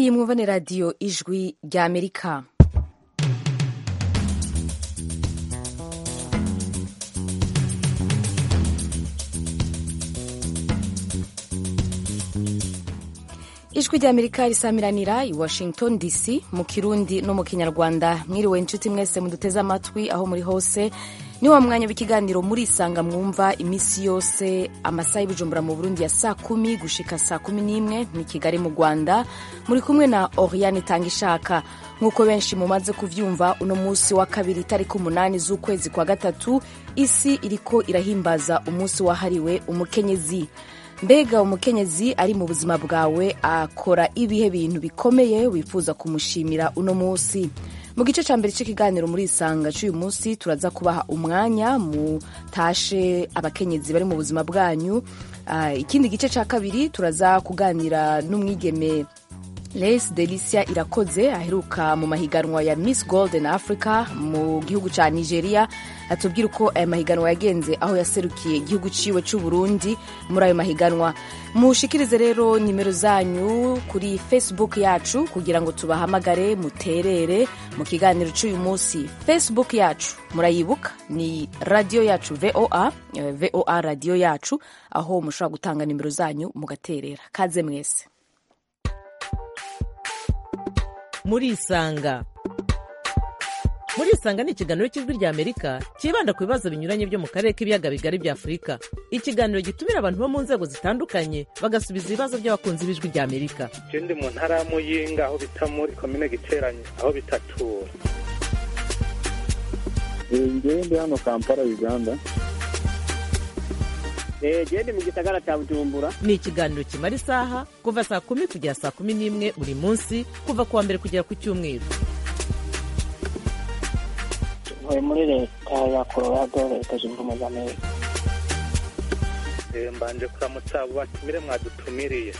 iyi mwumva ni radiyo ijwi rya amerika ijwi rya amerika risamiranira i washington dc mu kirundi no mu kinyarwanda mwiriwe inshuti mwese muduteze amatwi aho muri hose ni wa mwanya w'ikiganiro murisanga mwumva iminsi yose amasaha y'ubujumbura mu burundi ya saa kumi gushika saa kumi n'imwe ni kigali mu rwanda muri kumwe na oriane itanga ishaka nk'uko benshi mumaze kuvyumva uno munsi wa kabiri itariki umunani z'ukwezi kwa gatatu isi iriko irahimbaza umunsi wahariwe umukenyezi mbega umukenyezi ari mu buzima bwawe akora ibihe bintu bikomeye wifuza kumushimira uno munsi mu gice cya mbere cy'ikiganiro muri isanga cy'uyu munsi turaza kubaha umwanya mutashe abakenyezi bari mu buzima bwanyu uh, ikindi gice cya kabiri turaza kuganira n'umwigeme Les Delicia Irakoze aheruka mu mahiganwa ya Miss Golden Africa mu gihugu ca Nigeria atubwira uko aya mahiganwa yagenze aho yaserukiye igihugu ciwe c'u Burundi muri ayo mahiganwa mushikirize rero nimero zanyu kuri Facebook yacu kugira ngo tubahamagare muterere mu kiganiro c'uyu munsi Facebook yacu murayibuka ni radio yacu VOA VOA radio yacu aho mushobora gutanga nimero zanyu mugaterera kaze mwese murisanga murisanga ni ikiganiro cy'ijwi rya amerika cyibanda ku bibazo binyuranye byo mu karere k'ibiyaga bigari bya afurika ikiganiro gitumira abantu bo mu nzego zitandukanye bagasubiza ibibazo by'abakunzi b'ijwi rya amerika je ndi mu ntara ya muyinga aho bita muri komine giteranye aho bitatura ngewe ndi hano kampala uganda gende mu gisagara cya bujumbura ni ikiganiro kimara isaha kuva saa kumi kugera saa kumi n'imwe buri munsi kuva ku wa mbere kugera ku cyumweru ntuye muri leta ya colorado leta zunze ubumwe za amerika Eh, mbanje kuramutsa abo batumire mwadutumiriye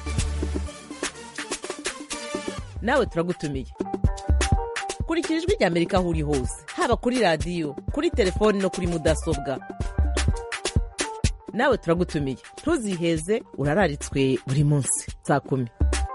nawe turagutumiye kurikira ijwi rya amerika aho uri hose haba kuri radiyo kuri telefoni no kuri mudasobwa nawe turagutumiye ntuziheze urararitswe buri munsi saa kumi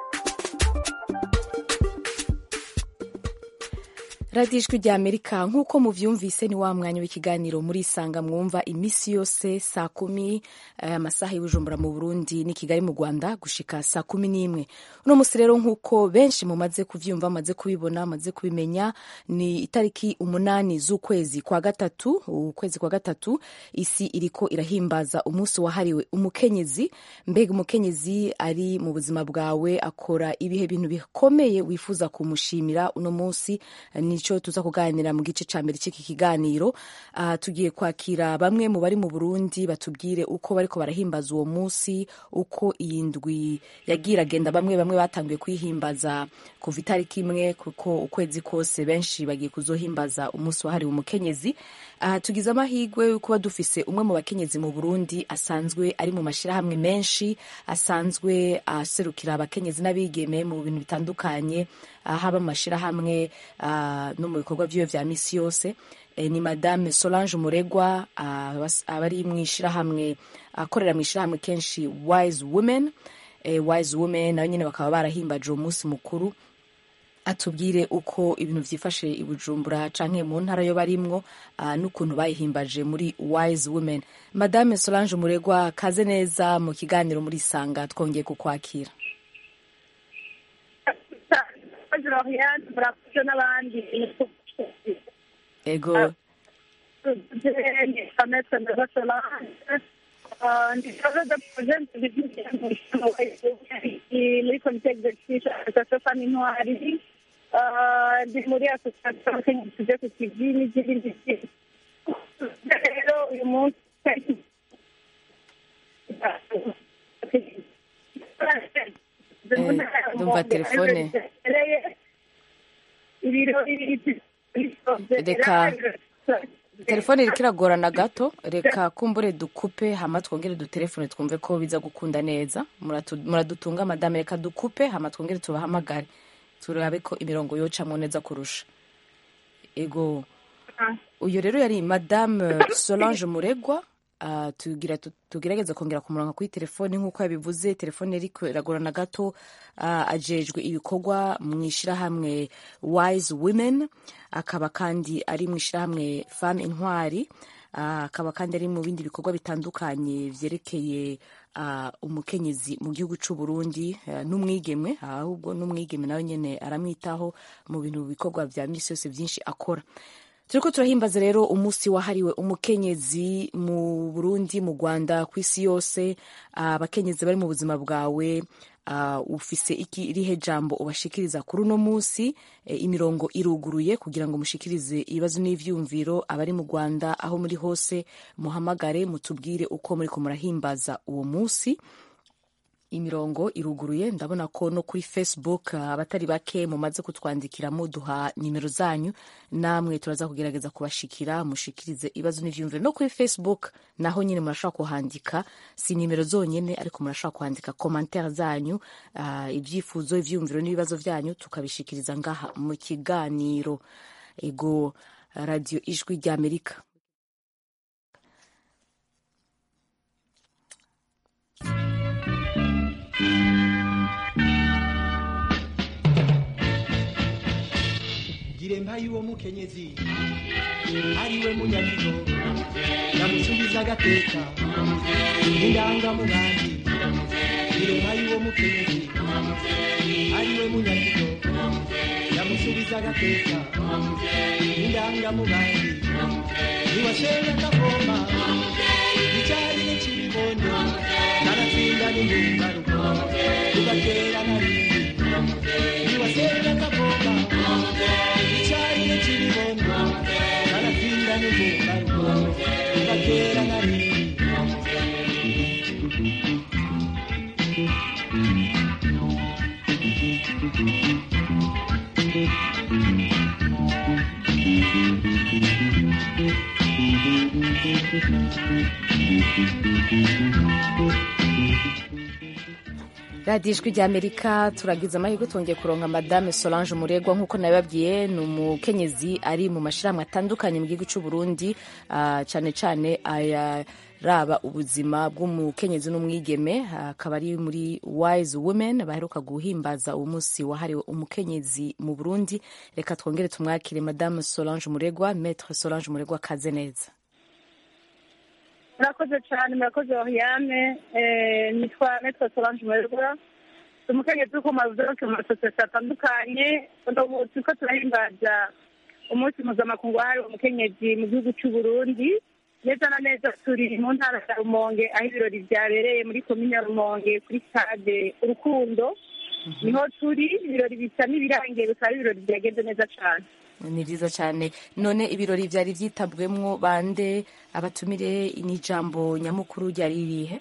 radiyo ijwi rya amerika nk'uko muvyumvise ni wa mwanya w'ikiganiro murisanga mwumva iminsi yose saa kumi amasaha y'ubujumbura mu burundi ni kigali mu rwanda gushika saa kumi n'imwe uno musi rero nk'uko benshi mumaze kuvyumva maze kubibona maze kubimenya ni itariki umunani z'ukwezi kwa gatatu ukwezi kwa gatatu isi iriko irahimbaza umunsi wahariwe umukenyezi mbega umukenyezi ari mu buzima bwawe akora ibihe bintu bikomeye wifuza kumushimira uno munsi ni nico tuza kuganira mu gice ca mbere c'iki kiganiro uh, tugiye kwakira bamwe mu bari mu Burundi batubwire uko bariko barahimbaza uwo musi uko iyi ndwi yagira agenda bamwe bamwe batanguye kwihimbaza kuva itariki imwe kuko ukwezi kose benshi bagiye kuzohimbaza umunsi wahariwe umukenyezi uh, tugize amahirwe yo kuba dufise umwe mu bakenyezi mu Burundi asanzwe ari mu mashirahamwe menshi asanzwe aserukira uh, abakenyezi n'abigeme mu bintu bitandukanye haba mu mashirahamwe no mu bikorwa by'iyo vya misi yose ni madame solange muregwa aba ari mu ishirahamwe akorera mu ishirahamwe kenshi wise women wise women nayo nyine bakaba barahimbaje uwo munsi mukuru atubwire uko ibintu vyifashe i bujumbura canke mu ntara yo barimwo n'ukuntu bayihimbaje muri wise women madame solange muregwa kaze neza mu kiganiro muri sanga twongeye kukwakira Florian murakoze n'abandi ego Vanessa Ndaba Solange ndi charge de projet muri komite executive association femme intwari ndi muri association abakenyezi tuje ku kivi n'izindi rero uyu munsi ndumva telefone reka telefone iriko iragorana gato reka kumbure dukupe hama twongere dutelefone twumve ko biza gukunda neza muradutunga madame reka dukupe hama twongere tubahamagare turabe ko imirongo yocamwo neza kurusha ego uyu rero yari madame solange muregwa ah, tugira tu- tugerageza kongera kumuronka kuri telefone nk'uko yabivuze telefone iriko iragorana gato ah, ajejwe ibikorwa mu ishyirahamwe wise women akaba kandi ari mu ishyirahamwe femme intwari Ah, akaba kandi ari mu bindi bikorwa bitandukanye vyerekeye ah, umukenyezi mu gihugu c'u Burundi ah, n'umwigeme ahubwo n'umwigeme nawe nyene aramwitaho mu bintu bikorwa vya misi yose vyinshi akora turiko turahimbaza rero umunsi wahariwe umukenyezi mu Burundi mu Rwanda ku isi yose Ah, abakenyezi bari mu buzima bwawe ah, ufise iki irihe jambo ubashikiriza kuri uno munsi Eh, imirongo iruguruye kugira ngo mushikirize ibibazo n'ivyumviro abari mu Rwanda aho muri hose muhamagare mutubwire uko muriko murahimbaza uwo munsi imirongo iruguruye ndabona ko no kuri facebook ah, abatari bake mumaze kutwandikira muduha nimero zanyu namwe turaza kugerageza kubashikira mushikirize ibibazo n'ivyumviro no kuri facebook naho nyine murashobora kuhandika si nimero zonyene ariko murashobora kuhandika commentaire zanyu ah, ibyifuzo ivyumviro n'ibibazo vyanyu tukabishikiriza ngaha mu kiganiro ego radio ijwi ry'amerika gire mpayi uwo mukenyezi ariwe munyagiro yamusubiza agateka indangamugambi gire mpayi uwo mukenyezi ariwe munyagiro yamusubiza agateka indangamugambi niwashenga akavoma icyarire cy'ibibondo kanatsinda n'indumbaruko tugatera na rimwe niwashenga akavoma icyarire cy'ibibondo kanatsinda n'indumbaruko tugatera na rimwe radiyo ijwi ry'amerika turagize amahirwe twongeye kuronka madame solange muregwa nk'uko nabibabwiye ni umukenyezi ari mu mashyirahamwe atandukanye mu gihugu cy'u burundi ah, cyane cyane ayaraba ubuzima bw'umukenyezi n'umwigeme ah, akaba ari muri wise women baheruka guhimbaza uwo munsi wahariwe umukenyezi mu burundi reka twongere tumwakire madame solange muregwa maître solange muregwa kaze neza murakoze cyane murakoze oriane Eh, nitwa metro solange muregura umukenyezi uko mazuke mu masosiyete atandukanye ubu turiko turahimbaza umunsi mpuzamakungu wahariwe umukenyezi mu gihugu cy'u burundi neza na neza turi mu ntara ya rumonge aho ibirori byabereye muri komine ya rumonge kuri stade urukundo niho turi ibirori bisa n'ibirangiye bikaba ari ibirori byagenze neza cyane ni byiza cyane none ibirori byari byitabwemwo bande abatumire n'ijambo nyamukuru ryari ririhe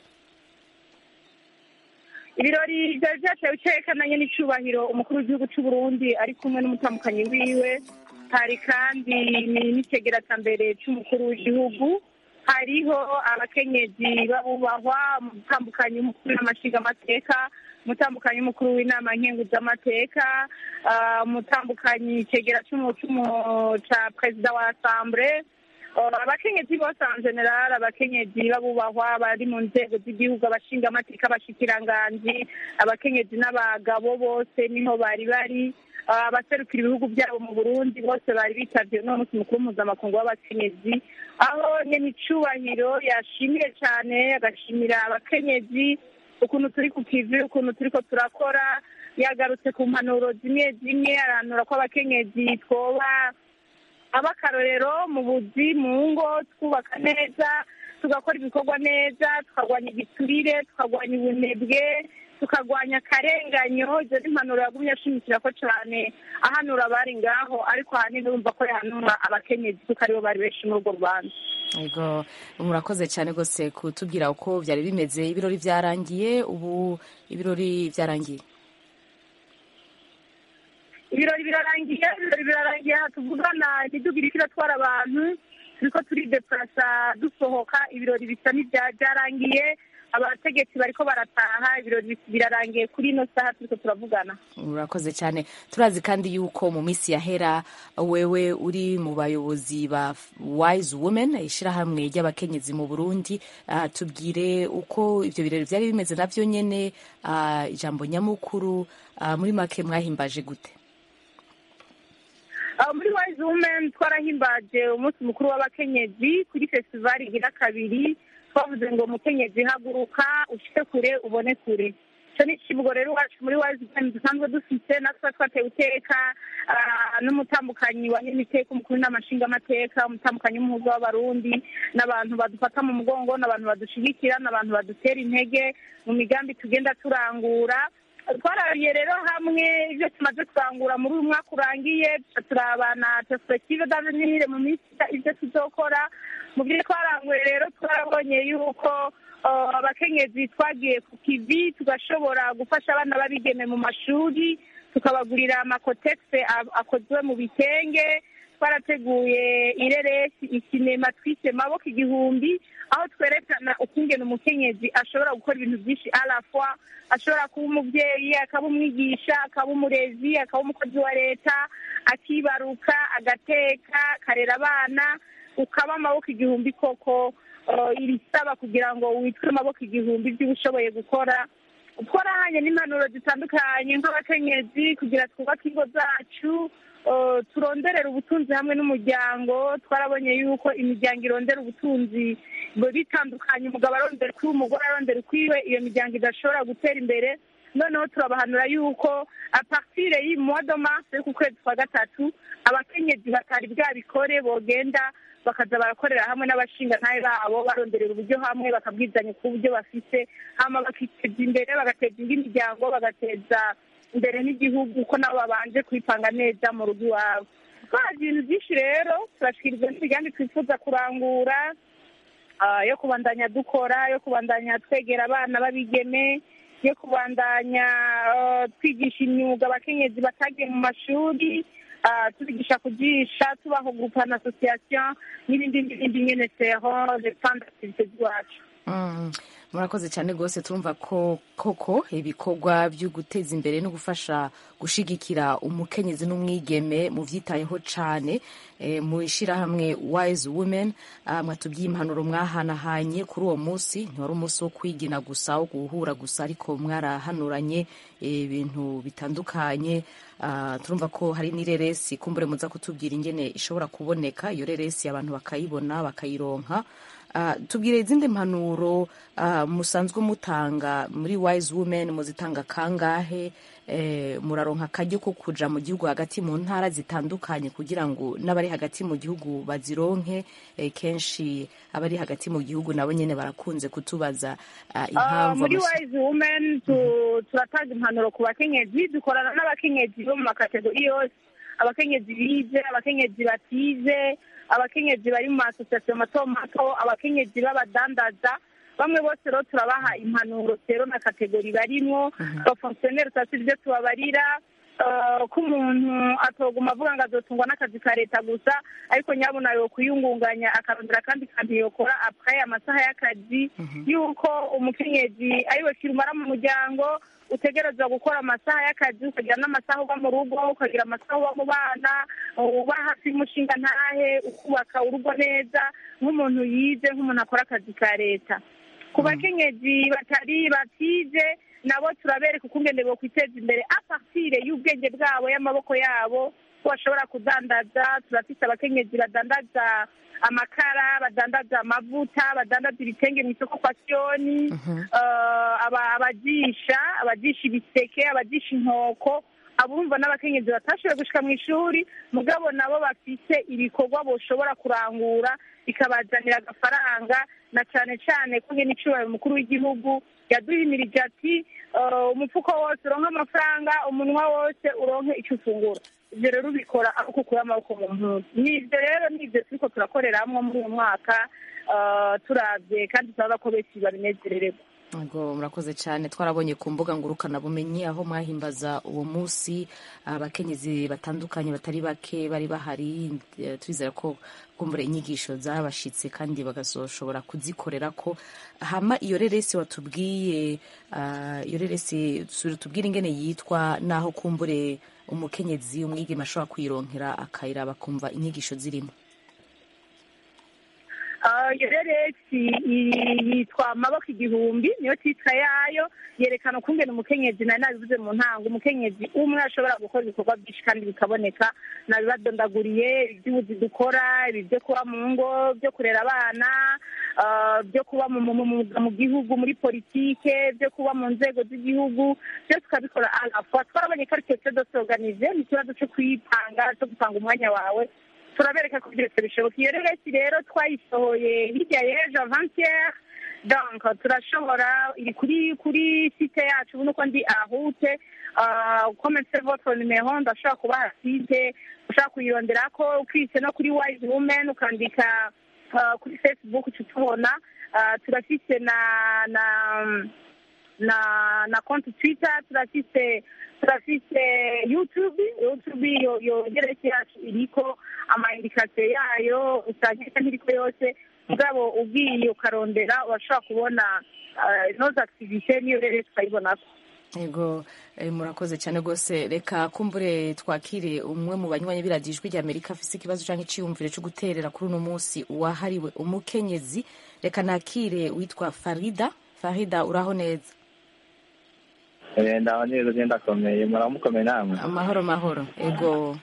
ibirori byari byatewe icyerekananye n'icyubahiro umukuru w'igihugu cy'u Burundi ari kumwe n'umutambukanyi wiwe hari kandi n'icegeratambere cy'umukuru w'igihugu hariho abakenyezi babubahwa umutambukanyi w'umukuru w'amashingamateka umutambukanyi w'umukuru w'inama nkenguzamateka ah, umutambukanyi icegera cy'umu- cy'umu- ca perezida wa asambure Uh, abakenyezi bose en general abakenyezi babubahwa bari mu nzego z'igihugu abashingamateka abashikiranganji abakenyezi n'abagabo bose niho bari bari Uh, abaserukira ibihugu byabo mu burundi bose bari bitavye uno munsi mukuru mpuzamakungu w'abakenyezi aho nyene icubahiro yashimiye cane agashimira abakenyezi ukuntu turi ku kivi ukuntu turiko turakora yagarutse ku mpanuro zimwe zimwe arahanura ko abakenyezi twoba abakarorero mu buzi mu ngo twubaka neza tugakora ibikorwa neza tukarwanya igiturire tukarwanya ubunebwe tukarwanya akarenganyo izo ni impanuro yagumye ashimikira ko cyane ahanura abari ngaho ariko ahanini urumva ko yahanura abakenyezi kuko aribo bari benshi muri urwo rubanza Ego murakoze cyane rwose kutubwira uko byari bimeze ibirori byarangiye ubu ibirori byarangiye ibirori birarangiye ibirori birarangiye aha tuvugana imidugudu iriko iratwara abantu turiko turideplasa dusohoka ibirori bisa n'ibya byarangiye abategetsi bariko barataha ibirori birarangiye kuri ino saha turiko turavugana urakoze cyane turazi kandi yuko mu minsi yahera wewe uri mu bayobozi ba wise women ishyirahamwe ry'abakenyezi mu burundi Ah, tubwire uko ibyo birori byari bimeze navyo nyene ah, ijambo nyamukuru ah, muri make mwahimbaje gute Aho muri wise women twarahimbaje umunsi mukuru w'abakenyezi kuri festivali igira kabiri twavuze ngo umukenyezi haguruka ushike kure ubone kure icyo ni ikivugo rero iwacu muri wise women dusanzwe dufite natwe twatewe iteka ah, n'umutambukanyi wa nyamiteka umukuru n'amashingamateka umutambukanyi w'umuhuza w'abarundi n'abantu badufata mu mugongo n'abantu badushigikira n'abantu badutera intege mu migambi tugenda turangura twarariye rero hamwe ibyo tumaze kurangura muri uyu mwaka urangiye tuca turabana perspective d'avenir mu minsi iza ibyo tuzokora mu byo twaranguye rero twarabonye yuko uh, abakenyezi twagiye ku kivi tugashobora gufasha abana babigeme mu mashuri tukabagurira amakotegisi akozwe mu bitenge twarateguye ireresi ikinema twise maboko igihumbi aho twerekana ukungena umukenyezi ashobora gukora ibintu byinshi arafwa ashobora kuba umubyeyi akaba umwigisha akaba umurezi akaba umukozi wa leta akibaruka agateka akarera abana ukaba amaboko igihumbi koko uh, irisaba kugira ngo witwe amaboko igihumbi ibyo ushoboye gukora twarahanye n'impanuro zitandukanye nk'abakenyezi kugira twubake ingo zacu uh, turonderera ubutunzi hamwe n'umuryango twarabonye yuko imiryango irondera ubutunzi bu- bitandukanye umugabo arondera ukwiwe umugore arondera ukwiwe iyo miryango idashobora gutera imbere noneho turabahanura yuko apartire y'i mois de mars yo ku kwezi kwa gatatu abakenyezi batari bwabikore bogenda bakaza barakorera hamwe n'abashingantahe babo baronderera uburyo hamwe bakabwizanya ku buryo bafise hama bakiteza imbere bagateza indi miryango bagateza imbere n'igihugu ko nabo babanje kwipanga neza mu rugo iwabo twazi ibintu byinshi rero turashyikirizwa n'imigambi twifuza kurangura ah, yo kubandanya dukora yo kubandanya twegera abana b'abigeme yo kubandanya ah, twigisha imyuga abakenyezi batagiye mu mashuri ah, tubigisha kujisha tubaho groupe association n'ibindi n'ibindi nyene sero depend activité z'iwacu Mm, murakoze cyane rwose turumva ko koko ibikorwa byo guteza imbere no gufasha gushigikira umukenyezi n'umwigeme mu byitayeho cyane e, mu ishyirahamwe wise women ah, mwatubwiye impanuro mwahanahanye kuri uwo munsi ntiwari umunsi wo kwigina gusa wo guhura gusa ariko mwarahanuranye eh, ibintu bitandukanye Ah, turumva ko hari n'ireresi kumbure muza kutubwira ingene ishobora kuboneka iyo reresi abantu bakayibona bakayironka Ah, tubwire izindi mpanuro ah, musanzwe mutanga muri wise women muzitanga kangahe eh, muraronka akaryo ko kuja mu gihugu hagati mu ntara zitandukanye kugira ngo n'abari hagati mu gihugu bazironke eh, kenshi abari hagati mu gihugu nabo nyene barakunze kutubaza ah, Ah, impamvu muri amaso- wise women tu- turatanga impanuro ku bakenyezi dukorana n'abakenyezi bo mu makategori yose abakenyezi bize abakenyezi batize abakenyezi bari mu masosiyasiyo mato mato abakenyezi b'abadandaza bamwe bose rero turabaha impanuro rero na kategori barimwo abafongisiyoneri tutasi ibyo tubabarira ah, ko umuntu atoguma avuga ngo azotungwa n'akazi ka leta gusa ariko nyabuna yo kuyungunganya akarondera akandi kantu yokora apure amasaha y'akazi yuko umukenyezi ariwe kirumara mu muryango utegerezwa gukora amasaha y'akazi ukagira n'amasaha uba mu rugo ukagira amasaha uba mu bana uba hafi y'umushinga ntahe ukubaka urugo neza nk'umuntu yize nk'umuntu akora akazi ka leta ku bakenyezi batari batize nabo turabereka ukungene bo kwiteza imbere apartire y'ubwenge bwabo y'amaboko yabo ko bashobora kudandaza turafite abakenyezi badandaza amakara badandaza amavuta badandaza ibitenge mu isoko kwa siyoni eh, aba- abajisha abajisha ibiseke abajisha inkoko abumva n'abakenyezi batashoboye gushika mu ishuri mugabo nabo bafise ibikorwa boshobora kurangura bikabazanira agafaranga na cane cane ko nyene icubahiro umukuru w'igihugu yaduhimirije ati eh, umufuko wose uronke amafaranga umunwa wose uronke ico ufungura ivyo rero ubikora aho ukura amaboko mu mpuzu nivyo rero nivyo turiko turakoreramwo muri uyu mwaka eh, turavye kandi turabona ko benshi babinezerererwa Yego, murakoze cyane twarabonye ku mbuga ngurukanabumenyi aho mwahimbaza uwo munsi abakenyezi batandukanye batari bake bari bahari eh, turizera ko kumbura inyigisho zabashitse kandi bagazoshobora kuzikorera ko hama iyo reresi watubwiye ah, iyo reresi sura tubwire ingene yitwa naho kumbure umukenyezi umwigeme ashobora kuyironkera akayiraba akumva inyigisho zirimo Ah, iyo reresi i- yitwa amaboko igihumbi niyo titwa yayo yerekana ukungene umukenyezi nari nabivuze mu ntango umukenyezi umwe ashobora gukora ibikorwa byinshi kandi bikaboneka nabibadondaguriye iby'ubuzi dukora ibi byo kuba mu ngo byo kurera abana ah, byo kuba mu, mu, mu, mu gihugu muri politike byo kuba mu nzego z'igihugu byose ukabikora alafa twarabonye ko ari ikibazo dosorganize ni ikibazo cyo kwipanga cyo gupanga umwanya wawe turabereka ko byose bishoboka iyo reresi rero twayisohoye hirya y'ejo avanciere donc turashobora iri kuri kuri site yacu ubu nuko ndi ahute kometse votre numero ndashobora kubaha site ushaka kuyirondera ko ukise no kuri wise women ukandika ah, kuri facebook uca utubona Ah, turafise na na na na konti twitter turafise turafise youtube youtube yo yo geresi yacu iriko amaindikasiyo yayo usanga isa nk'iriko yose mugabo ugiye ukarondera urashobora kubona ah, inoze activite niyo rero tukayibonako Ego eh, murakoze cyane rwose reka kumbure twakire umwe mu banywanyi b'iradiyo ijwi ry'Amerika afise ikibazo cyangwa iciyumviro cyo guterera kuri uno munsi wahariwe umukenyezi reka nakire witwa Farida Farida uraho neza Eh, ndaho neza je ndakomeye muramukomeye namwe amahoro mahoro ego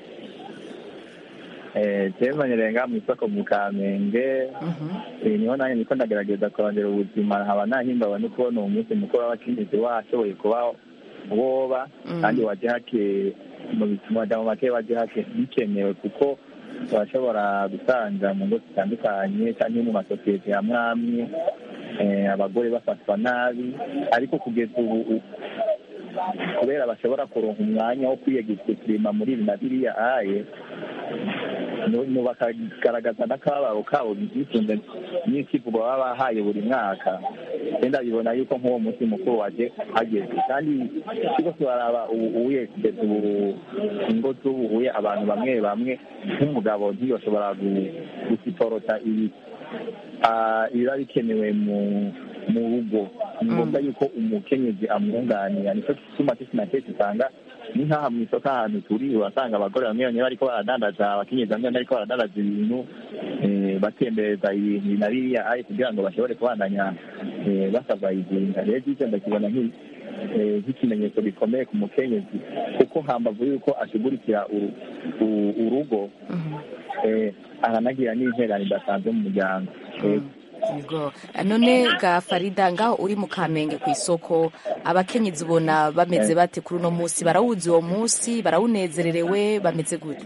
Eh, je manyerenga mu isoko mu kamenge Mhm. Eh, niho nanjye niko ndagerageza kurondera ubuzima nkaba nahimbawe no kubona uwo munsi mukuru w'abakenyezi washoboye kuba woba Mm. kandi waje hake mu bituma majambo make waje hake bikenewe kuko turashobora gusanga mu ngo zitandukanye cyangwa mu masosiyete amwe amwe eh, abagore bafatwa nabi ariko kugeza ubu u- kubera bashobora kuronka umwanya wo kwiyegekirima muri ibi na biriya aye nu- nu- bakagaragaza n'akababaro kabo bisunze n'ikivugo baba bahaye buri mwaka genda bibona yuko nk'uwo munsi mukuru waje hageze kandi ikigo turaraba ubu ubuye kugeza ubu ingo z'ubuhuye abantu bamwe bamwe nk'umugabo ntiyoshobora gu- gusiporota ibi ah, ibiba bikenewe mu mu rugo ni ngombwa yuko umukenyezi amwunganira nicyo gituma kenshi na kenshi usanga ni nk'aha mu isoko ahantu turi urasanga abagore bamwe bamwe bariko baradandaza abakenyezi bamwe bamwe bariko baradandaza ibintu eh, batembereza ibintu ibi na biriya aye kugira ngo bashobore kubandanya eh, basavayizinga rero icyo ndakibona nk'i- eh, nk'ikimenyetso gikomeye ku mukenyezi kuko hambavu yuko ashigurikira uru- u- urugo eh, aranagira n'interane idasanzwe mu muryango Eh, Ego none ga Farida ngaho uri mu Kamenge ku isoko abakenyezi ubona bameze bate kuri uno munsi barawuzi uwo munsi barawunezererewe bameze gute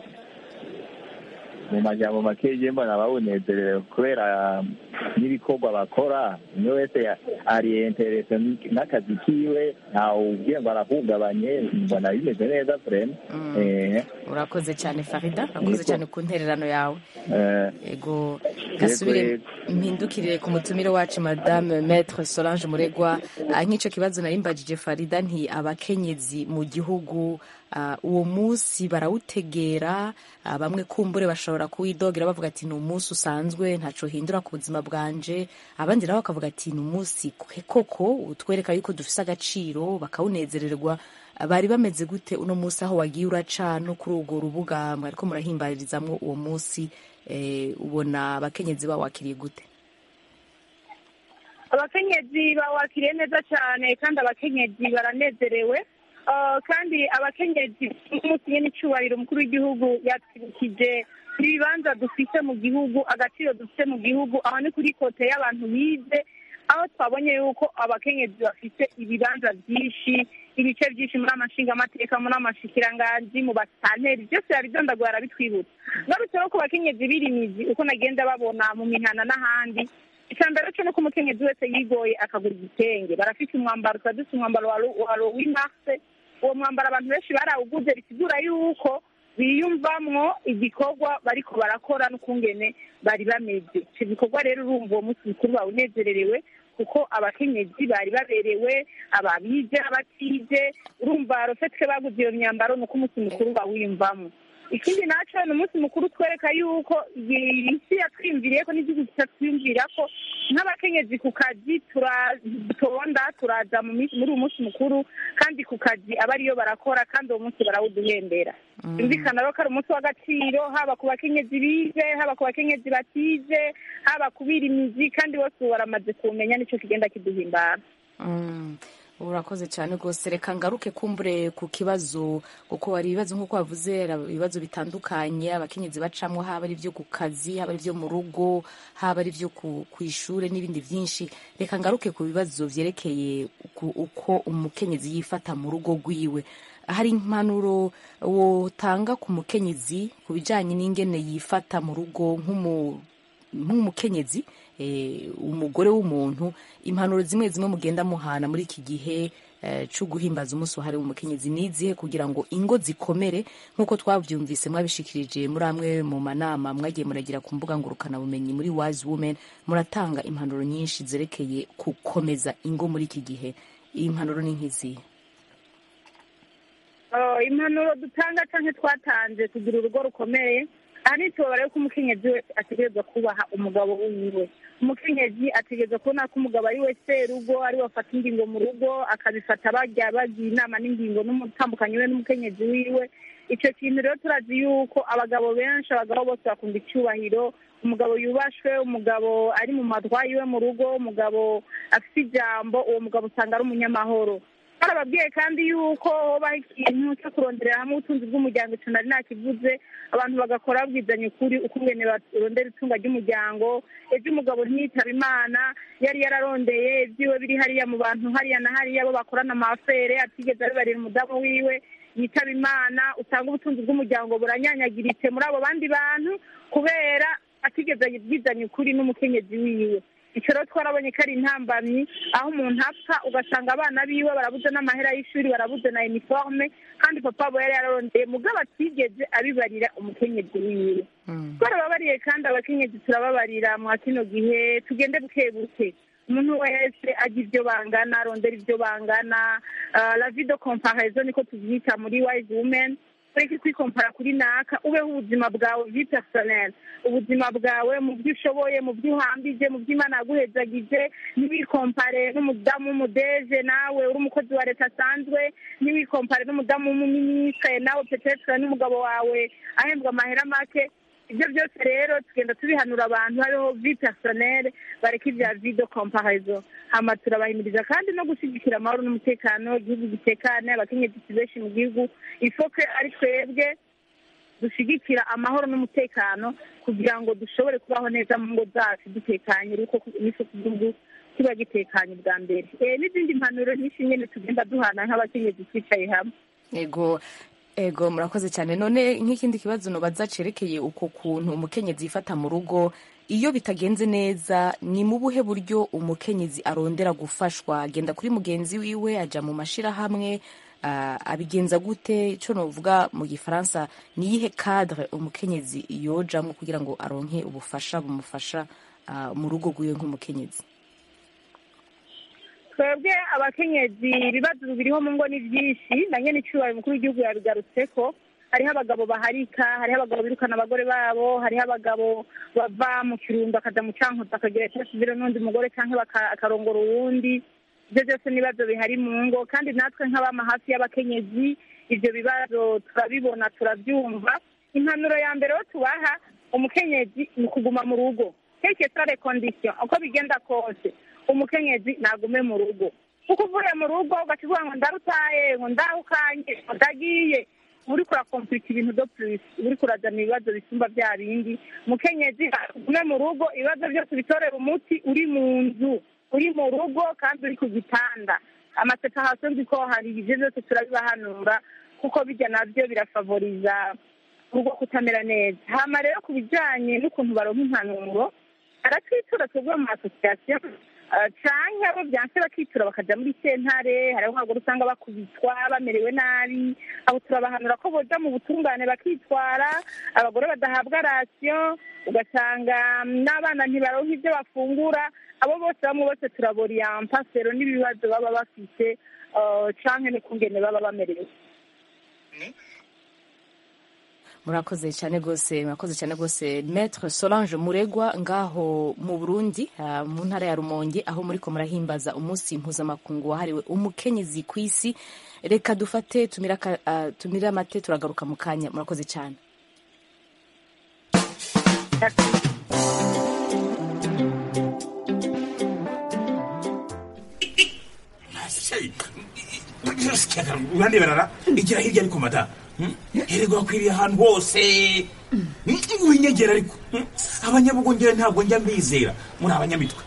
mu majambo make je mbona bawunezerewe kubera n'ibikorwa bakora umwe wese ari interese n'akazi kiwe ntawe ubwiye ngo arahungabanye mbona bimeze neza vrema Eh, urakoze cyane Farida urakoze Yego. cyane ku ntererano yawe eh, ego gasubire yego. mpindukire ku mutumire wacu madame maître Solange Muregwa Ah, nk'ico kibazo nari mbajije Farida nti abakenyezi mu gihugu ah, uwo munsi barawutegera ah, bamwe kumbure bashobora kuwidogera bavuga ati ni umunsi usanzwe ntaco hindura ku buzima bwanje abandi nabo bakavuga ati ni umunsi kwe- koko utwereka yuko dufise agaciro bakawunezererwa bari bameze gute uno munsi aho wagiye uraca no kuri urwo rubuga mwariko murahimbarizamwo uwo munsi eh, ubona abakenyezi bawakiriye gute abakenyezi bawakiriye neza cyane kandi abakenyezi baranezerewe Ah, kandi abakenyezi umunsi nyine icyubahiro umukuru w'igihugu yatwibukije ibibanza dufite mu gihugu agaciro dufite mu gihugu aho ni kuri kote y'abantu bize aho twabonye yuko abakenyezi bafite ibibanza byinshi ibice byinshi muri amashingamateka muri amashikiranganji mu basanteri byose yabidondaguye arabitwibutsa ngarutse no ku bakenyezi birimizi uko nagenda babona mu mihana n'ahandi icya mbere cyo nuko umukenyezi wese yigoye akagura igitenge barafite umwambaro tuba dufite umwambaro wa Ro- wa rowimarse uwo mwambaro abantu benshi barawuguze bisigura yuko biyumvamwo igikorwa bariko barakora n'ukungene bari bameze icyo gikorwa rero urumva uwo munsi mukuru bawunezererewe ku kuko abakenyezi bari baberewe ababize abatize urumva rofetwe baguze iyo myambaro ni uko umunsi mukuru bawiyumvamo ikindi naco ni umunsi mukuru twereka yuko iyi isi yatwiyumviriye ko n'igihugu kitatwiyumvira ko nk'abakenyezi ku kazi turatonda turaza mu minsi- muri uwo munsi mukuru kandi ku kazi aba ariyo barakora kandi uwo munsi barawuduhembera byumvikana rero ko ari umunsi w'agaciro haba ku bakenyezi bize haba ku bakenyezi batize haba ku birimizi kandi bose ubu baramaze kumenya nicyo kigenda kiduhimbara Mm, urakoze cyane rwose reka ngaruke kumbure ku kibazo kuko hari ibibazo nk'uko wavuze hari ibibazo bitandukanye abakenyezi bacamwo haba ari ibyo ku kazi haba ari ibyo mu rugo haba ari ibyo ku ku ishuri n'ibindi byinshi reka ngaruke ku bibazo byerekeye ku- uko umukenyezi yifata mu rugo rwiwe hari impanuro wotanga ku mukenyezi ku bijyanye n'ingene yifata mu rugo nk'umu nk'umukenyezi eh, umugore w'umuntu impanuro zimwe zimwe mugenda muhana muri iki gihe eh, cyo guhimbaza umunsi wahariwe umukenyezi nizihe kugira ngo ingo zikomere nk'uko twabyumvise mwabishikirije muri amwe mu manama mwagiye muragira ku mbuga ngurukanabumenyi muri wise women muratanga impanuro nyinshi zerekeye gukomeza ingo muri iki gihe iyi mpanuro ni nk'izihe Oh, impanuro dutanga cyangwa twatanze kugira urugo rukomeye aha ni tubabare ko umukenyezi wese ategerezwa kubaha umugabo wiwe umukenyezi ategerezwa kubona ko umugabo ari we serugo ari we afata ingingo mu rugo akabifata bajya bagira inama n'ingingo n'umutambukanyi we n'umukenyezi wiwe icyo kintu rero turazi yuko abagabo benshi abagabo bose bakunda icyubahiro umugabo yubashwe umugabo ari mu matwa yiwe mu rugo umugabo afite ijambo uwo mugabo usanga ari umunyamahoro barababwiye kandi yuko hobaho ikintu cyo kuronderera hamwe ubutunzi bw'umuryango icyo nari nakivuze abantu bagakora babwizanya ukuri uko ingene barondera itunga ry'umuryango ejo umugabo ntiyitaba imana yari yararondeye ibyiwe biri hariya mu bantu hariya na hariya bo bakorana amafere atigeze abibarira umudamu wiwe yitaba imana usanga ubutunzi bw'umuryango buranyanyagiritse muri abo bandi bantu kubera atigeze abwizanya ukuri n'umukenyezi wiwe icyo rero twarabonye ko ari intambamyi aho umuntu apfa ugasanga abana biwe barabuze n'amahera y'ishuri barabuze na iniforme kandi papa abo yari yararondeye mugabo atigeze abibarira umukenyezi wiwe twarababariye kandi abakenyezi turababarira mwa kino gihe tugende buke buke umuntu wese ajya ibyo bangana arondera ibyo bangana Ah, la vie de comparaison niko tubyita muri wise women ureke kwikompara kuri naka ubeho ubuzima bwawe vi personnel ubuzima bwawe mu byo ushoboye mu byo uhambije mu byo imana yaguhezagije ntiwikompare n'umudamu w'umudeje nawe uri umukozi wa leta asanzwe ntiwikompare n'umudamu w'umuminisitiri nawe petetre n'umugabo wawe ahembwa amahera make ibyo byose rero tugenda tubihanura abantu hariho vi personnel bareka ibya vi de comparaison hama turabahimiriza kandi no gushyigikira amahoro n'umutekano igihugu gitekane abakenyezi benshi mu gihugu ifoke ari twebwe dushyigikira amahoro n'umutekano kugira ngo dushobore kubaho neza mu ngo zacu dutekanye ariko n'icyo gihugu kiba gitekanye bwa mbere Eh, n'izindi mpanuro nyinshi nyine tugenda duhana nk'abakenyezi twicaye hamwe ego ego murakoze cyane none nk'ikindi kibazo nobaza cerekeye uko kuntu umukenyezi yifata mu rugo iyo bitagenze neza ni mu buhe buryo umukenyezi arondera gufashwa agenda kuri mugenzi wiwe aja mu mashirahamwe ah, abigenza gute ico novuga mu gifaransa ni iyihe cadre umukenyezi yojamwo kugira ngo aronke ubufasha bumufasha ah, mu rugo rwiwe nk'umukenyezi twebwe abakenyezi ibibazo biriho mu ngo ni byinshi na nyene icyubahiro umukuru w'igihugu yabigarutseko hariho abagabo baharika hariho abagabo birukana abagore babo hariho abagabo bava mu kirundo akaja mu cankuzo akagira icyasubire n'undi mugore canke baka- akarongora uwundi ibyo byose n'ibibazo bihari mu ngo kandi natwe nk'abama hafi y'abakenyezi ibyo bibazo turabibona turabyumva impanuro ya mbere yo tubaha umukenyezi ni ukuguma mu rugo keke sare kondisiyo uko bigenda kose umukenyezi nagume mu rugo kuko uvuye mu rugo ugakivuga ngo ndarutaye ngo ndahukanye ngo ndagiye uri kurakomplika ibintu do plus uri kurazana ibibazo bisumba bya bindi mukenyezi agume mu rugo ibibazo byose bitorera umuti uri mu nzu uri mu rugo kandi uri ku gitanda amasepahasiyo nzi ko hari ibyo byose turabibahanura kuko bijya nabyo birafavoriza urugo kutamera neza hama rero ku bijyanye n'ukuntu baronka impanuro aratwitura twebwe mu masosiyasiyo Ah, canke abo byanse bakitura bakaja muri sentare hariho nk'abagore usanga bakubitwa bamerewe nabi abo turabahanura ko boja mu butungane bakitwara abagore badahabwa rasiyo ugasanga mm, n'abana ntibaronka ibyo bafungura abo bose bamwe bose turaboriyanpa sero n'ibibazo baba bafite ah, canke n'ukungene baba bamerewe murakoze cyane rwose murakoze cyane rwose maître solange muregwa ngaho mu burundi ah, mu ntara ya rumonge aho muriko murahimbaza umunsi mpuzamakungu wahariwe umukenyezi ku isi reka dufate tumire aka- ah, tumire amate turagaruka mu kanya murakoze cyane urandeberara igira hirya ariko mada herego wakwiriye ahantu hose winyegera ariko Hmm? abanyabugongera ntabwo njya mbizera muri abanyamitwe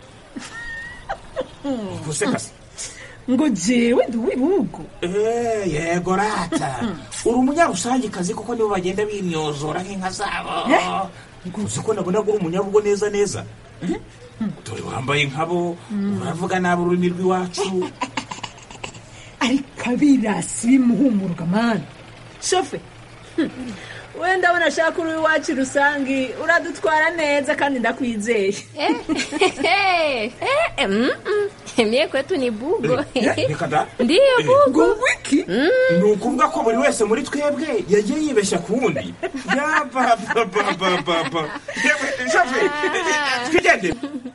gusekase ngo jewe ndi uw'ibihugu Eh, yego rata uri umunyarusangikazi kuko nibo bagenda bimyozora nk'inka zabo uzi ko nabona ko uri umunyabugo neza neza Hmm? dore wambaye nkabo uravuga nabi ururimi rw'iwacu ariko abirasi bimuhumuruka mani shofe hmm, we ndabona ashaka uri iwacu rusangi uradutwara neza kandi ndakwizeye Mie kwetu ni bugo. reka da Ndiyo Eh, bugo. wiki ni ukuvuga ko buri wese muri twebwe yagiye yibeshya ku wundi yabababababa yewe shafe twigende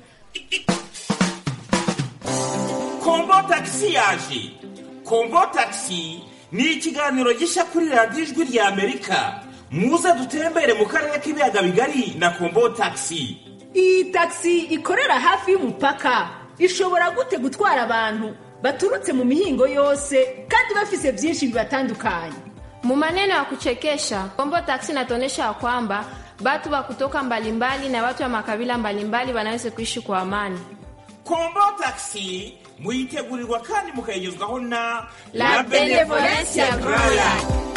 kombo tagisi yaje kombo tagisi ni ikiganiro gishya kuri radiyo ijwi rya amerika muze dutembere mu karere k'ibiyaga bigari na kombo tagisi iyi tagisi ikorera hafi y'umupaka ishobora gute gutwara abantu baturutse mu mihingo yose kandi bafise byinshi bibatandukanye Mu maneno ya kuchekesha, Kombo Taxi inatuonyesha ya kwamba watu wa kutoka mbalimbali na watu wa makabila mbalimbali wanaweza kuishi kwa amani. kombo tagisi muyitegurirwa kandi mukayigezwaho na La Benevolencia Royal.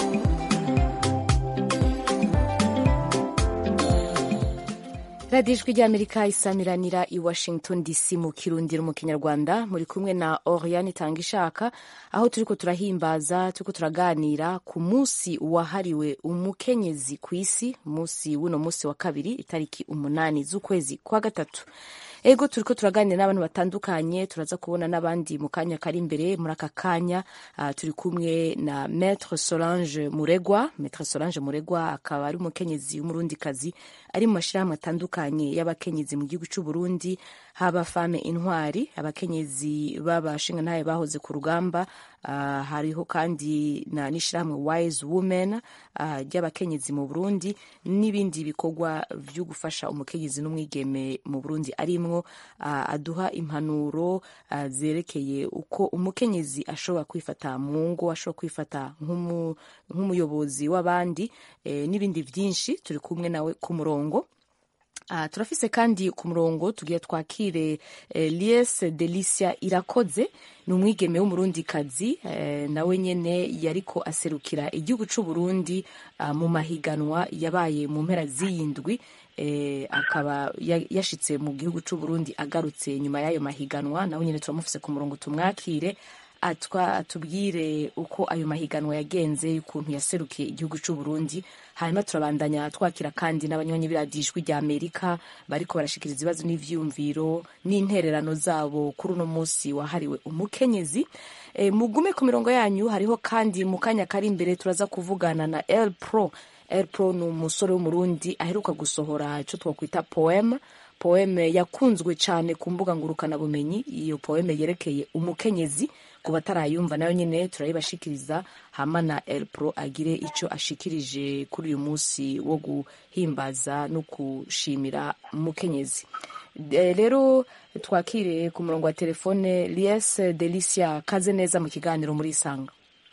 radiyo ijwi ry'amerika isamiranira i washington dc mu kirundiro mu kinyarwanda muri kumwe na oriane itanga ishaka aho turiko turahimbaza turiko turaganira ku munsi wahariwe umukenyezi ku isi umunsi w'uno munsi wa kabiri itariki umunani z'ukwezi kwa gatatu ego turiko turaganira n'abantu batandukanye turaza kubona n'abandi mu kanya kari imbere muri aka kanya ah, turi kumwe na maître solange muregwa maître solange muregwa akaba ari umukenyezi w'umurundikazi ari mu mashyirahamwe atandukanye y'abakenyezi mu gihugu cy'u Burundi haba fame intwari abakenyezi b'abashingantahe bahoze ku rugamba ah, hariho kandi na n'ishyirahamwe wise women ah, ry'abakenyezi mu Burundi n'ibindi bikorwa byo gufasha umukenyezi n'umwigeme mu Burundi arimwo ah, aduha impanuro ah, zerekeye uko umukenyezi ashobora kwifata mu ngo ashobora kwifata nk'umu- nk'umuyobozi w'abandi eh, n'ibindi byinshi turi kumwe nawe ku murongo Uh, turafise kandi ku murongo tugiye twakire eh, lies delicia irakoze ni umwigeme w'umurundikazi eh, nawe nyene yariko aserukira igihugu c'u Burundi uh, mu mahiganwa yabaye mu mpera z'iyindwi eh, akaba ya- yashitse mu gihugu c'u Burundi agarutse nyuma y'ayo mahiganwa nawe nyene turamufise ku murongo tumwakire atwa atubwire uko ayo mahiganwa yagenze ukuntu yaserukiye igihugu cy'u Burundi hanyuma turabandanya twakira kandi n'abanywanyi b'iradijwi rya Amerika bariko barashikiriza ibibazo n'ivyumviro n'intererano zabo kuri uno munsi wahariwe umukenyezi e, mugume ku mirongo yanyu hariho kandi mu kanya kari imbere turaza kuvugana na El Pro El Pro ni umusore w'umurundi aheruka gusohora ico twakwita poeme poeme yakunzwe cyane ku mbuga ngurukanabumenyi iyo poeme yerekeye umukenyezi ku batarayumva nayo nyine turayibashikiriza hama na El Pro agire icyo ashikirije kuri uyu munsi wo guhimbaza no gushimira umukenyezi Eh, rero twakire ku murongo wa telefone Lies Delicia kaze neza mu kiganiro muri Isanga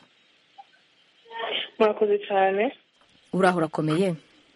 murakoze cyane uraho urakomeye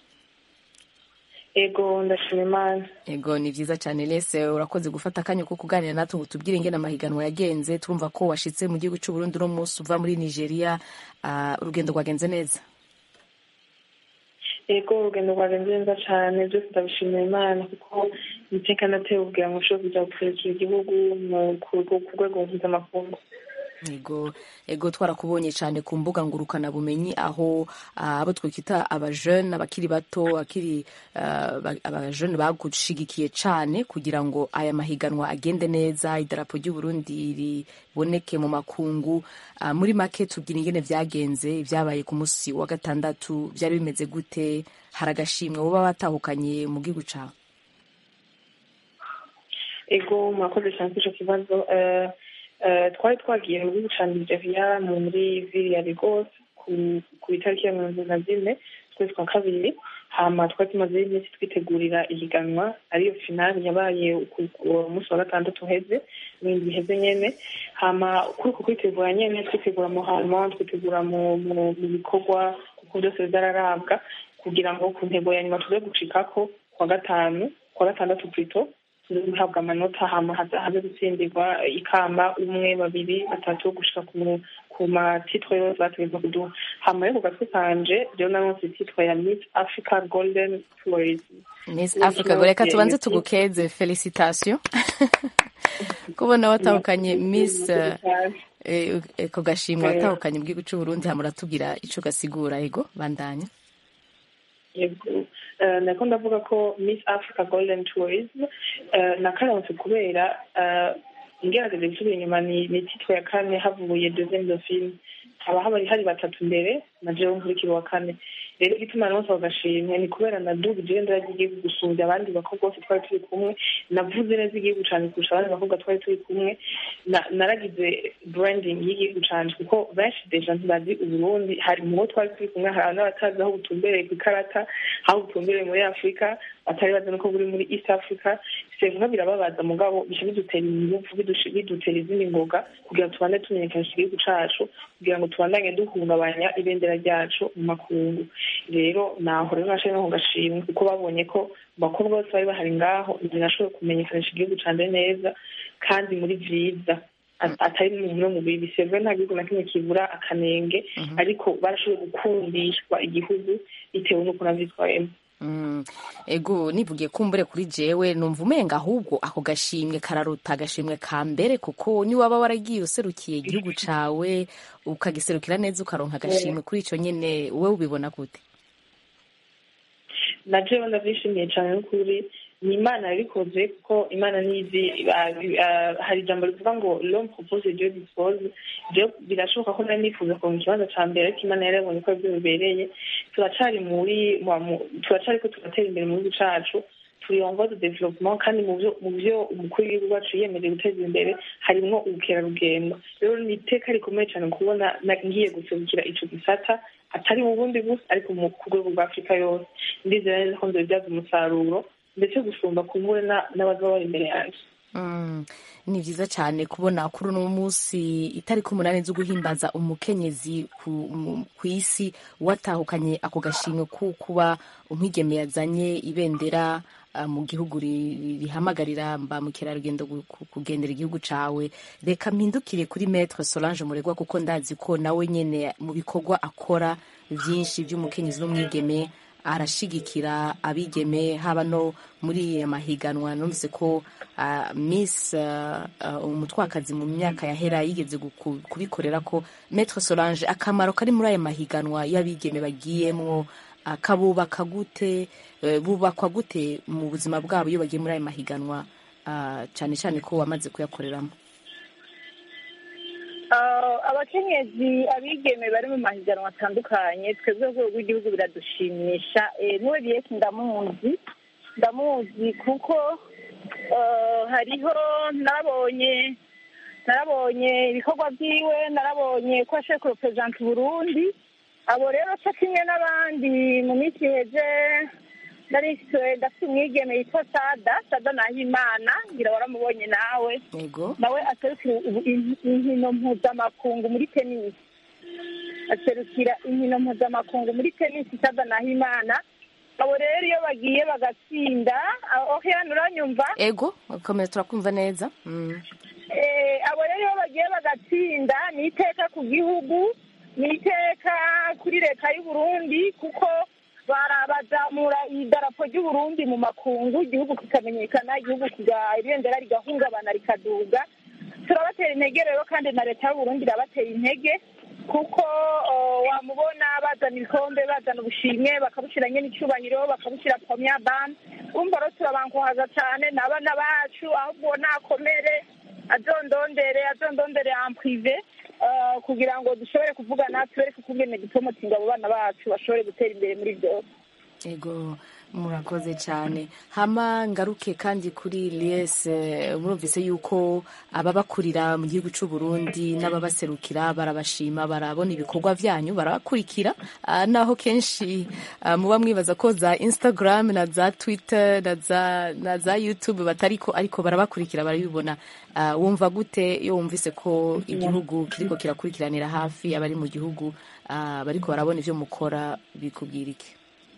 ego ndashima imana Ego ni vyiza cyane Lese urakoze gufata akanya ko kuganira natwe ngo tubwire ingene amahiganwa yagenze turumva ko washitse mu gihugu cy'u Burundi uno munsi uva muri Nigeria uh, urugendo rwagenze neza yego urugendo rwagenze neza cyane byose ndabishimira imana kuko iteka natewe kugira ngo nshobore kujya guserukira igihugu mu- ku ku rwego mpuzamakungu ego ego twarakubonye cyane ku mbuga ngurukanabumenyi aho ah, abo twakita abajene abakiri bato akiri ah, ba- abajene bagushigikiye cyane kugira ngo aya mahiganwa agende neza idarapo ry'u Burundi riboneke mu makungu Ah, muri make tubwira ingene vyagenze vyabaye ku musi wa gatandatu vyari bimeze gute hari agashimwe boba batahukanye mu gihugu cawe ego murakoze cyane kuri icyo kibazo Eh, eh, twari twagiye mu gihugu cya nigeria muri vili ya lagos ku- ku itariki ya mirongo ibiri na zine ukwezi kwa kabiri hama twari tumaze iminsi twitegurira ihiganwa ariyo finali yabaye ku- ku munsi wa gatandatu uheze ibindi biheze nyene hama kuri uko kwitegura nyene twitegura mu hama twitegura mu mu- mu bikorwa kuko byose bizararabwa kugira ngo ku ntego ya nyuma tuze gucikako kwa gatanu kwa gatandatu plutôt tuze guhabwa amanota hama haza haze gutsindirwa ikamba umwe babiri batatu gushika ku ku matitwe yose bategetswe kuduha hama rero ku gatwe kanje rero naronse titwe ya miss africa golden tourism Miss Africa ngo reka tubanze tugukeze felicitation kubona watahukanye Miss eh, eh, eh, ko gashimwe watahukanye mu gihugu cy'u Burundi hamura tubwira ico gasigura ego bandanya yego Eh, nako ndavuga ko miss africa golden tourism eh, nakaronse kubera eh, ngerageje gusubira inyuma ni ni titwe ya kane havuye deuxième dauphine haba habari hari batatu mbere na jewe nkurikira uwa kane rero igituma nose bagashimwe ni kubera nadugije ibendera ry'igihugu gusumbya abandi bakobwa bose twari turi kumwe navuze neza igihugu cane kurusha abandi bakobwa twari turi kumwe Na- naragize branding y'igihugu canje kuko benshi deja ntibazi uburundi hari mu bo twari turi kumwe hari n'abatazi aho butumbereye ku ikarata aho butumbereye muri afurika batari bazi nuko buri muri east africa sevunka birababaza mugabo bica bidutera ingufu bidushi- bidutera izindi ngoga kugira ngo tubande tumenyekanisha igihugu cacu kugira ngo tubandanye duhungabanya ibendera ryacu mu makungu rero naho rero nashoboye no kugashimwe kuko babonye ko mu bakobwa bose bari bahari ngaho njye nashoboye kumenyekanisha igihugu canje neza kandi muri vyiza At- atari mu no mu bibi sevwe nta gihugu na kimwe kibura akanenge ariko barashoboye gukundishwa igihugu bitewe n'uko navyitwayemo Mm, ego nivugiye kumbure kuri jewe numva umenga ahubwo ako gashimwe kararuta agashimwe ka mbere kuko ni waba waragiye userukiye igihugu cawe ukagiserukira neza ukaronka agashimwe kuri ico nyene wowe ubibona gute na jewe ndavyishimiye cane n'ukuri ni imana yabikoze kuko imana nizi ah, ah, hari ijambo rivuga ngo l'homme propose dieu dispose je birashoboka ko nari nifuza kuronka ikibanza ca mbere ariko imana yari yabonye ko arivyo bibereye turacari muri mu- mu- turacariko turatera imbere mu gihugu cacu turi en voie de développement kandi mu vyo mu vyo umukuru w'igihugu wacu yiyemeje guteza imbere harimwo ubukerarugendo rero ni iteka rikomeye cane kubona na- ngiye guserukira ico gisata atari mu bundi gusa ariko mu ku rwego rwa afurika yose ndizera neza ko nzobibyaza umusaruro ndetse gusumba kumbure na- n'abaza bari imbere yanjye Mm, ni vyiza cyane kubona kuri uno munsi itariki umunani zo guhimbaza umukenyezi ku mu- ku isi watahukanye ako gashimwe ku kuba umwigeme yazanye ibendera ah, mu gihugu ri- rihamagarira ba mukerarugendo gu- ku- kugendera igihugu cawe reka mpindukire kuri maître Solange Muregwa kuko ndazi ko nawe nyene mu bikorwa akora vyinshi vy'umukenyezi n'umwigeme arashigikira abigeme haba no muri aya mahiganwa numvise ko uh, miss uh, uh, umutwakazi mu myaka yahera yigeze guku- kubikorera ko maître Solange akamaro kari muri aya mahiganwa y'abigeme bagiyemwo uh, kabubaka gute uh, bubakwa gute mu buzima bwabo iyo bagiye muri aya mahiganwa uh, cyane cyane ko wamaze kuyakoreramo Ah, abakenyezi abigeme bari mu mahiganwa atandukanye twebwe ku rwego rw'igihugu biradushimisha Eh, n'uwe biyesi ndamuzi ndamuzi kuko ah, hariho narabonye narabonye ibikorwa byiwe narabonye ko ashoboye kureperezanta uburundi abo rero cyo kimwe n'abandi mu minsi iheze nari ndafite umwigeme yitwa sada sada nahimana ngira waramubonye nawe yego nawe aserukira ubu- in- inkino mpuzamakungu muri tenisi aserukira inkino mpuzamakungu muri tenisi sada nahimana abo rero iyo bagiye bagatsinda oheana uranyumva ego komeza turakumva neza mm. Eh, abo rero iyo bagiye bagatsinda ni iteka ku gihugu ni iteka kuri leta y'u Burundi kuko barabazamura idarapo ry'uburundi mu makungu igihugu kikamenyekana igihugu kiga- ibendera rigahungabana rikaduga turabatera intege rero kandi na leta y'uburundi irabatera intege kuko uh, wamubona bazana ibikombe bazana ubushimwe bakabushyira nyine icyubahiro bakabushyira pomya bam urumva rero turabankuhaza cyane n'abana bacu ahubwo nakomere azondondere azondondere en prive uh, kugira ngo dushobore kuvugana tubereke ukungene dupromotinga abo bana bacu bashobore gutera imbere muri byose ego murakoze cyane hama ngaruke kandi kuri lies eh, murumvise yuko ababakurira mu gihugu cy'u Burundi n'ababaserukira barabashima barabona ibikorwa byanyu barabakurikira ah, naho kenshi ah, muba mwibaza ko za Instagram na za Twitter na za, na za YouTube batariko ariko barabakurikira barabibona Ah, wumva gute iyo wumvise ko igihugu kiriko kirakurikiranira hafi abari mu gihugu ah, bariko barabona ivyo mukora bikubwira iki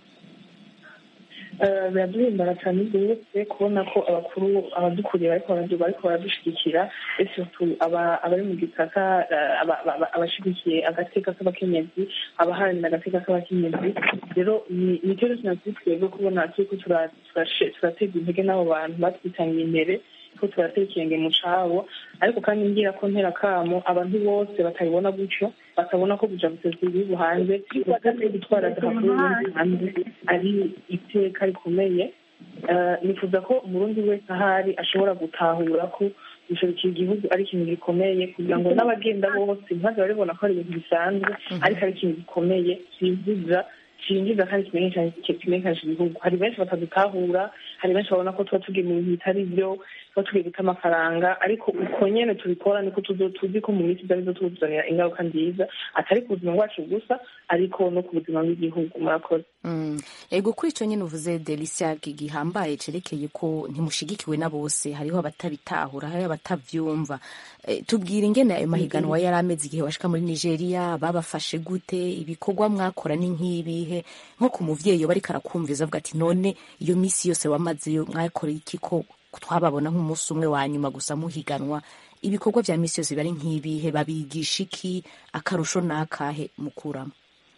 Eh, biraduhimbara cyane rwose kubona ko abakuru abadukuriye bariko baradu- bariko baradushyigikira et surtout aba- abari mu gisata eh, aba- aba- abashigikiye agateka k'abakenyezi abaharanira agateka k'abakenyezi rero ni- nicyo rero kinaturi twebwe kubona turiko tura- turashe- turateza intege n'abo bantu batwitangiye imbere ko turatera ikirenge mu cabo ariko kandi ngira ko ntera kamo abantu bose batabibona gutyo batabona ko kuja guteza ibihugu hanze ubutaka gutwara agahafu y'ubundi hanze ari iteka rikomeye Eh, nifuza ko umurundi wese ahari ashobora gutahura ko guserukira igihugu ari ikintu gikomeye kugira ngo n'abagenda bose ntibaze baribona ko ari ibintu bisanzwe ariko ari ikintu gikomeye cyinjiza cyinjiza kandi kimenyekanisha kimenyekanisha igihugu hari benshi batadutahura hari benshi babona ko tuba tugiye mu bintu bitari byo tuba tugiye guta amafaranga ariko uko nyene tubikora niko tuzo tuzi ko mu minsi iza bizotuzanira ingaruka nziza atari ku buzima bwacu gusa ariko no ku buzima bw'igihugu murakoze Mm. ego kuri icyo nyine uvuze delisia gihambaye cerekeye ko ntimushigikiwe na bose hariho abatabitahura hariho abatavyumva e, tubwira ingene ayo mahiganwa yari ameze igihe washika muri nigeria babafashe gute ibikorwa mwakora ni nk'ibihe nko ku muvyeyi yoba ariko arakumviza avuga ati none iyo misi yose wamazeyo mwakora iki ko twababona nk'umunsi umwe wa nyuma gusa muhiganwa ibikorwa vya misi yose biba ari nk'ibihe babigisha iki akarusho n'akahe mukuramo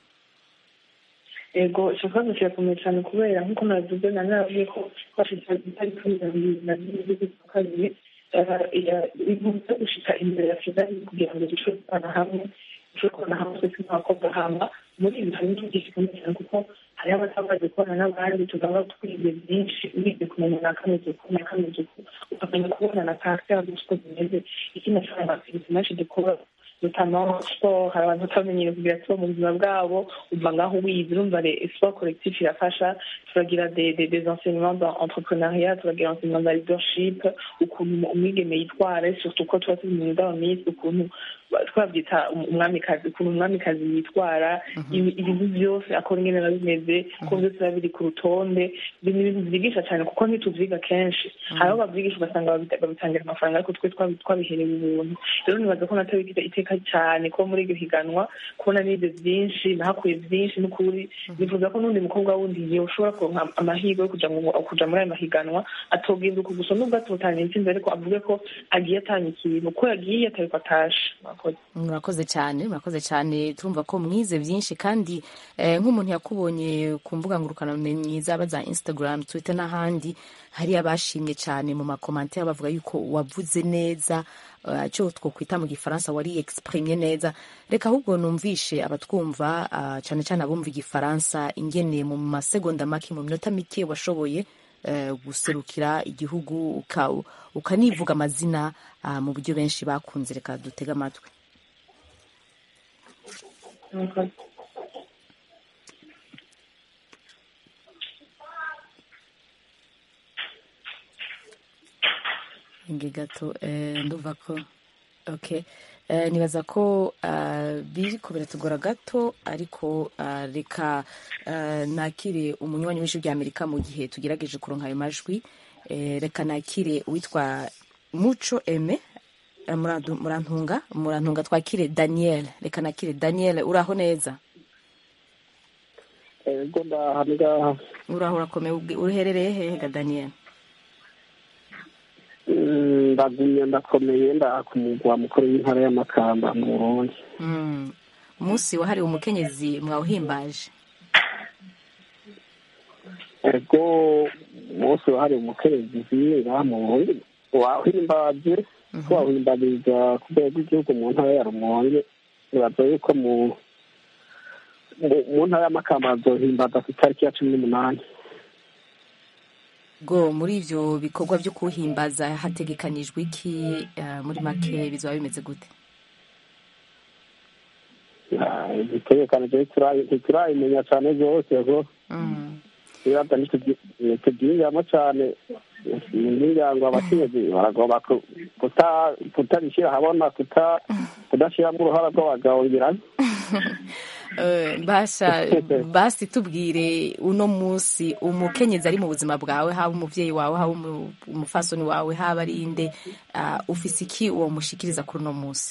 ego icyo kibazo kirakomeye cyane kubera nk'uko nabivuze na nabwiye ko twashitse itariki mirongo ibiri na zine z'ukwa kabiri ibintu byo gushika imbere ya kigali kugira ngo dushobore gukorana hamwe dushobore gukorana hamwe twese nk'abakobwa hama muri ibi harimo igihe gikomeye cyane kuko hariho abatabazi gukorana n'abandi tugaba twize byinshi wize kumenya na kameze uku na kameze uku ukamenya kubona na karite yazo uko zimeze ikindi ashobora na serivisi menshi dukora notamment sport hari abantu batamenyere kugira siporo mu buzima bwabo umva ngaho wize urumva re sport collectif irafasha turagira des des des enseignements dans entrepreneuriat turagira enseignement dans leadership ukuntu umwigeme yitwara surtout ko tuba turi mu ndabamisi ukuntu twabyita umwamikazi ukuntu umwamikazi yitwara ibi- ibintu byose akora ingene biba bimeze ko byose biba biri ku rutonde ibi ni ibintu byigisha cyane kuko ntituvyiga kenshi hari aho babyigisha ugasanga babita- babitangira amafaranga ariko twe twabi- twabiherewe ubuntu rero nibaza ko natwe bigize iteka cyane ko muri iryo higanwa kubona nize byinshi nahakuye byinshi n'ukuri nifuza ko n'undi mukobwa wundi igihe ushobora kuronka amahirwe yo kuja mu- kuja muri ayo mahiganwa atobwinduka gusa nubwo atotanye intsinzi ariko avuge ko agiye atanye ikintu ko yagiye atariko atashe murakoze murakoze cyane murakoze cyane turumva ko mwize byinshi kandi eh, nk'umuntu yakubonye ku mbuga ngurukanabumenyi zaba za instagram twitter n'ahandi hari abashimye cyane mu makomantere bavuga yuko wavuze neza eh, icyo twokwita mu gifaransa wari exprime neza reka ahubwo numvishe abatwumva ah, cyane cyane abumva igifaransa ingene mu masegonda make mu minota mike washoboye eh, guserukira igihugu uka- ukanivuga amazina ah, mu buryo benshi bakunze reka dutege amatwi murakoze inge gato eh, ndumva ko okay eh, nibaza ko uh, biriko biratugora gato ariko uh, reka uh, nakire umunywanyi w'ijwi rya amerika mu gihe tugerageje kuronka ayo majwi eh, reka nakire uwitwa muco eme eh, Murandu- murantunga murantunga twakire daniel reka nakire daniel uraho neza ego ndaha ngaha uraho urakomeye ubwi- uherereye hehe ga daniel Mm, ndagumye ndakomeye ndaha ku mugwa mukuru w'intara y'amakamba mu burundi mm. umunsi wahariwe umukenyezi mwawuhimbaje ego umunsi wahariwe umukenyezi ngaha mu burundi wahimbaje ko wahimbariza ku rwego rw'igihugu mu ntara ya rumonge nibaza yuko mu mu- mu ntara y'amakamba bazohimbaza ku itariki ya cumi n'umunani bwo muri ivyo bikorwa vyo kuhimbaza hategekanijwe iki eh, muri make bizoba bimeze gute Ah, igitegekanije ntiturayi- ntiturayimenya cane rwose ko ibibazo ntitubyinjiramo cane imiryango abakenyezi baragomba ku- kuta- kutabishyira ahabona kuta- kudashyiramo uruhara rw'abagabo ngirana Eh, basha basi tubwire uno munsi umukenyezi ari mu buzima bwawe haba umuvyeyi wawe haba umu- umufasoni wawe haba ari inde ah, ufise iki uwo mushikiriza kuri uno munsi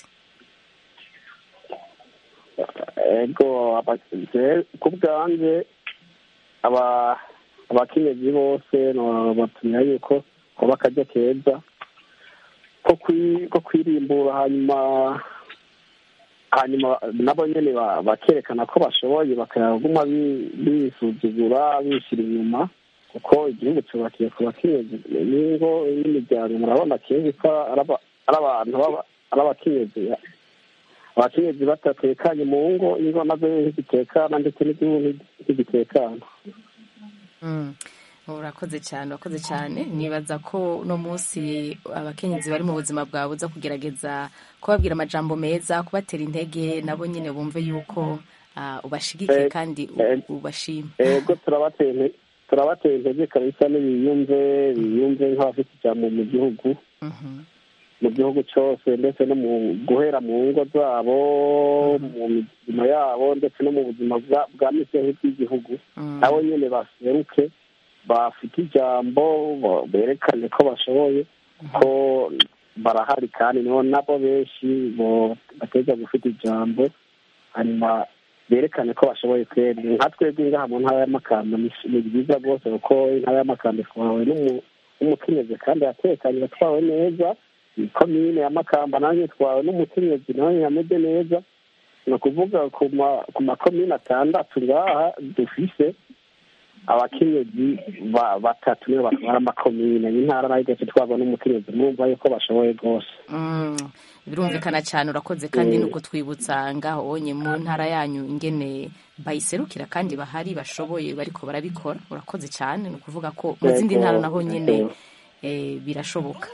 ego aba- je- ku bwanje aba- abakenyezi bose batumira yuko kuba akaryo keza ko kwi- ko kwirimbura hanyuma hanyuma nabo nyene ba- bakerekana ko bashoboye bakaguma bi- bisuzugura bishyira inyuma kuko igihugu cyubakiye ku bakenyezi n'ingo n'imiryango murabona kenshi ko ari aba- ari abantu baba- ari abakenyezi abakenyezi batatekanye mu ngo ingo nazo ntizitekana ndetse n'igihugu ntigitekana Mm. urakoze cyane urakoze cyane nibaza ko uno munsi abakenyezi bari mu buzima bwawe uza kugerageza kubabwira amajambo meza kubatera intege nabo nyine bumve yuko ah, ubashigikiye Eh, kandi u- eh, ubashima ego turabateye inte- turabateye intege kabisa n'ibiyumve biyumve nk'abafite ijambo mu gihugu mu gihugu cyose ndetse no mu guhera mu ngo zabo mu mirimo yabo ndetse no mu buzima bwa- bwa misi yose bw'igihugu nabo nyine baseruke bafite ijambo bo- berekane ko bashoboye ko barahari kandi niho nabo benshi bo bateza gufite ijambo hanyuma berekane ko bashoboye kweri nka twebwe ngaha mu ntara y'amakamba ni ni byiza rwose kuko intara y'amakamba itwawe n'umu- n'umukenyezi kandi yatekanye yatwawe neza komine ya makamba nayo itwawe n'umukenyezi nawe yameze neza ni ukuvuga ku ma- ku makomine atandatu ngaha dufise abakenyezi ba- batatu nibo batwara amakomine intara nayo igace itwarwa n'umukenyezi murumva yuko bashoboye rwose Mm, birumvikana cyane urakoze kandi Mm. nuko twibutsa ngaho onye mu ntara yanyu ingene bayiserukira kandi bahari bashoboye bariko barabikora urakoze cyane ni ukuvuga ko mu zindi Yego, ntara naho nyine yego. eh, birashoboka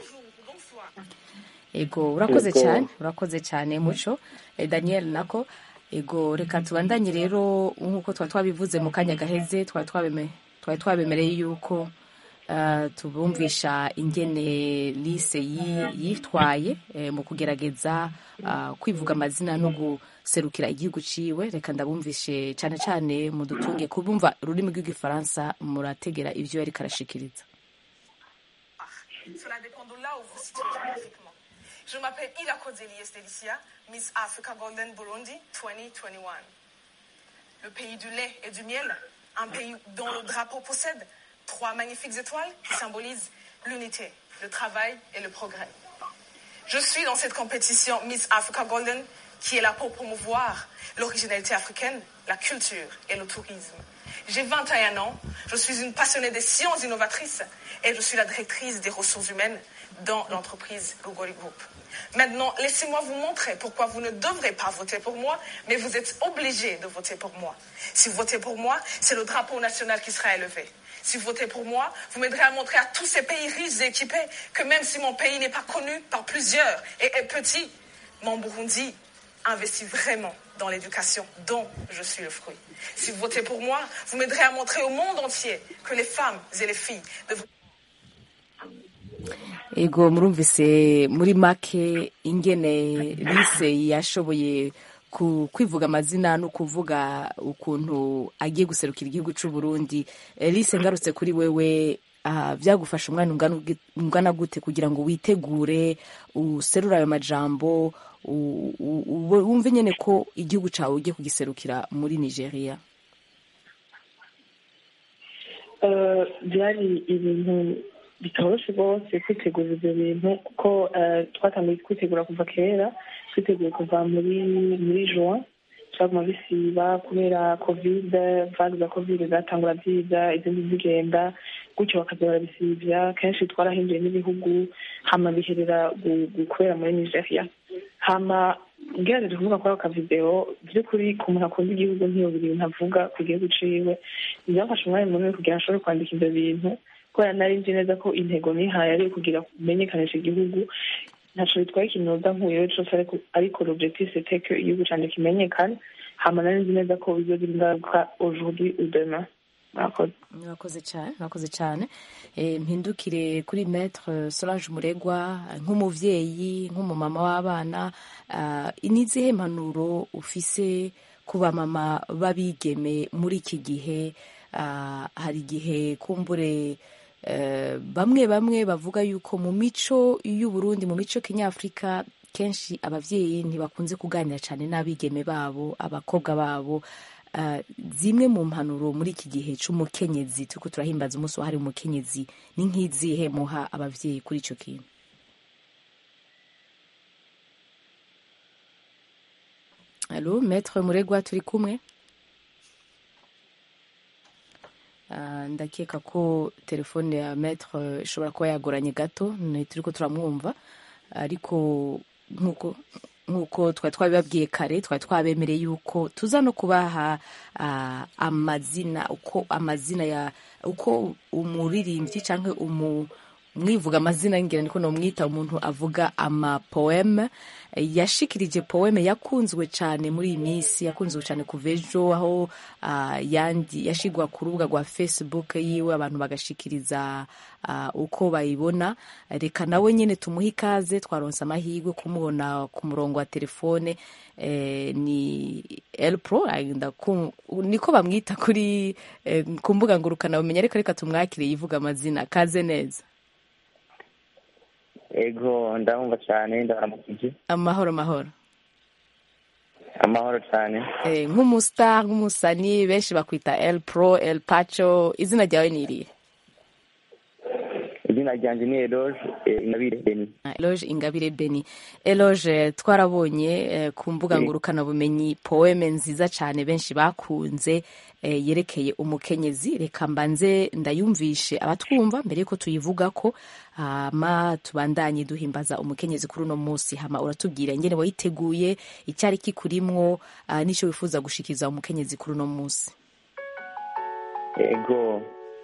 ego urakoze Yego. cyane urakoze cyane muco Eh, daniel nako ego reka tubandanye rero nk'uko twari twabivuze mu kanya gaheze twari twabeme- twari twabemereye yuko eh, tubumvisha ingene lise yi- yitwaye eh, mu kugerageza ah, kwivuga amazina no guserukira igihugu ciwe reka ndabumvishe cyane cyane mudutunge kubumva ururimi rw'igifaransa murategera ivyo yariko arashikiriza Cela dépend de là où vous vous situez géographiquement. Je m'appelle Ila Kodzeli Estelicia, Miss Africa Golden Burundi 2021. Le pays du lait et du miel, un pays dont le drapeau possède trois magnifiques étoiles qui symbolisent l'unité, le travail et le progrès. Je suis dans cette compétition Miss Africa Golden qui est là pour promouvoir l'originalité africaine, la culture et le tourisme. J'ai 21 ans, je suis une passionnée des sciences innovatrices et je suis la directrice des ressources humaines dans l'entreprise Google Group. Maintenant, laissez-moi vous montrer pourquoi vous ne devrez pas voter pour moi, mais vous êtes obligés de voter pour moi. Si vous votez pour moi, c'est le drapeau national qui sera élevé. Si vous votez pour moi, vous m'aiderez à montrer à tous ces pays riches et équipés que même si mon pays n'est pas connu par plusieurs et est petit, mon Burundi investit vraiment dans l'éducation dont je suis le fruit. Si vous votez pour moi, vous m'aiderez à montrer au monde entier que les femmes et les filles devraient ego murumvise muri make ingene lise yashoboye ku- kwivuga amazina no kuvuga ukuntu agiye guserukira igihugu cy'u Burundi Eh, lise ngarutse kuri wewe ah, byagufasha umwana ungana ugi- ungana gute kugira ngo witegure userure ayo majambo u- u- u- wumve nyine ko igihugu cyawe ugiye kugiserukira muri nigeria Eh, byari ibintu bitoroshye rwose kwitegura ibyo bintu kuko eh, twatangiye kwitegura kuva kera twiteguye kuva muri muri juin byaguma bisiba kubera kovide vague za kovide zatangura ziza izindi zigenda gutyo bakaza barabisivya kenshi twarahinduye n'ibihugu hama biherera gu- gu- kubera muri nigeria hama ngerageje kuvuga kuri ako kavideo by'ukuri ku muntu akunda igihugu ntiyobura ibintu avuga ku gihugu ciwe byafashe umwanya munini kugira ngo ashobore kwandika ivyo bintu kubera nari nzi neza ko intego nihaye ari kugira kumenyekanisha igihugu ntaco bitwaye ikintu nkuyeho cose ariko ariko l'objectif c'était que igihugu canje kimenyekane hama nari nzi neza ko bizogira ingaruka aujourd'hui ou demain murakoze murakoze cyane murakoze cyane Eh, mpindukire kuri maître solange muregwa nk'umuvyeyi nk'umumama w'abana ah, ni izihe mpanuro ufise ku bamama b'abigeme muri iki gihe Ah, hari igihe kumbure eh, bamwe bamwe bavuga yuko mu mico y'uburundi mu mico kinyafurika kenshi abavyeyi ntibakunze kuganira cyane n'abigeme babo abakobwa babo Ah, zimwe mu mpanuro muri iki gihe c'umukenyezi turiko turahimbaza umunsi wahariwe umukenyezi ni nk'izihe muha abavyeyi kuri ico kintu alo maître muregwa turi kumwe Ah, ndakeka ko telefone ya maître ishobora kuba yagoranye gato turiko turamwumva ariko nk'uko nk'uko twari twabibabwiye kare twari twabemereye yuko tuza no kubaha ah, amazina uko amazina ya uko umuririmbyi cyangwa umu mwivuga amazina ngira niko nomwita umuntu avuga amapoeme yashikirije poeme yakunzwe cyane muri iyi minsi yakunzwe cyane kuva ejo aho ah, yandi yashigwa ku rubuga rwa facebook yiwe abantu bagashikiriza ah, uko bayibona reka nawe nyine tumuhe ikaze twaronse amahirwe kumubona ku murongo wa telefone eh, ni elpro ah, ndaku- niko bamwita kuri eh, ku mbuga ngurukanabumenyi ariko reka tumwakire yivuga amazina kaze neza ego ndabumva cyane ndabaramukije amahoro mahoro amahoro cyane Eh, nk'umustar nk'umusani benshi bakwita el pro el pacho izina ryawe ni irihe izina ryanjye ni eroge inabire beni eloge ingabire beni eloge twarabonye eh, ku mbuga ngurukanabumenyi poeme nziza cyane benshi bakunze eh, yerekeye umukenyezi reka mbanze ndayumvishe abatwumva mbere yuko tuyivuga ko hama tubandanye duhimbaza umukenyezi kuri uno munsi hama uratubwira ingene wayiteguye icyari kikurimwo ah, n'icyo wifuza gushikiza umukenyezi kuri uno munsi ego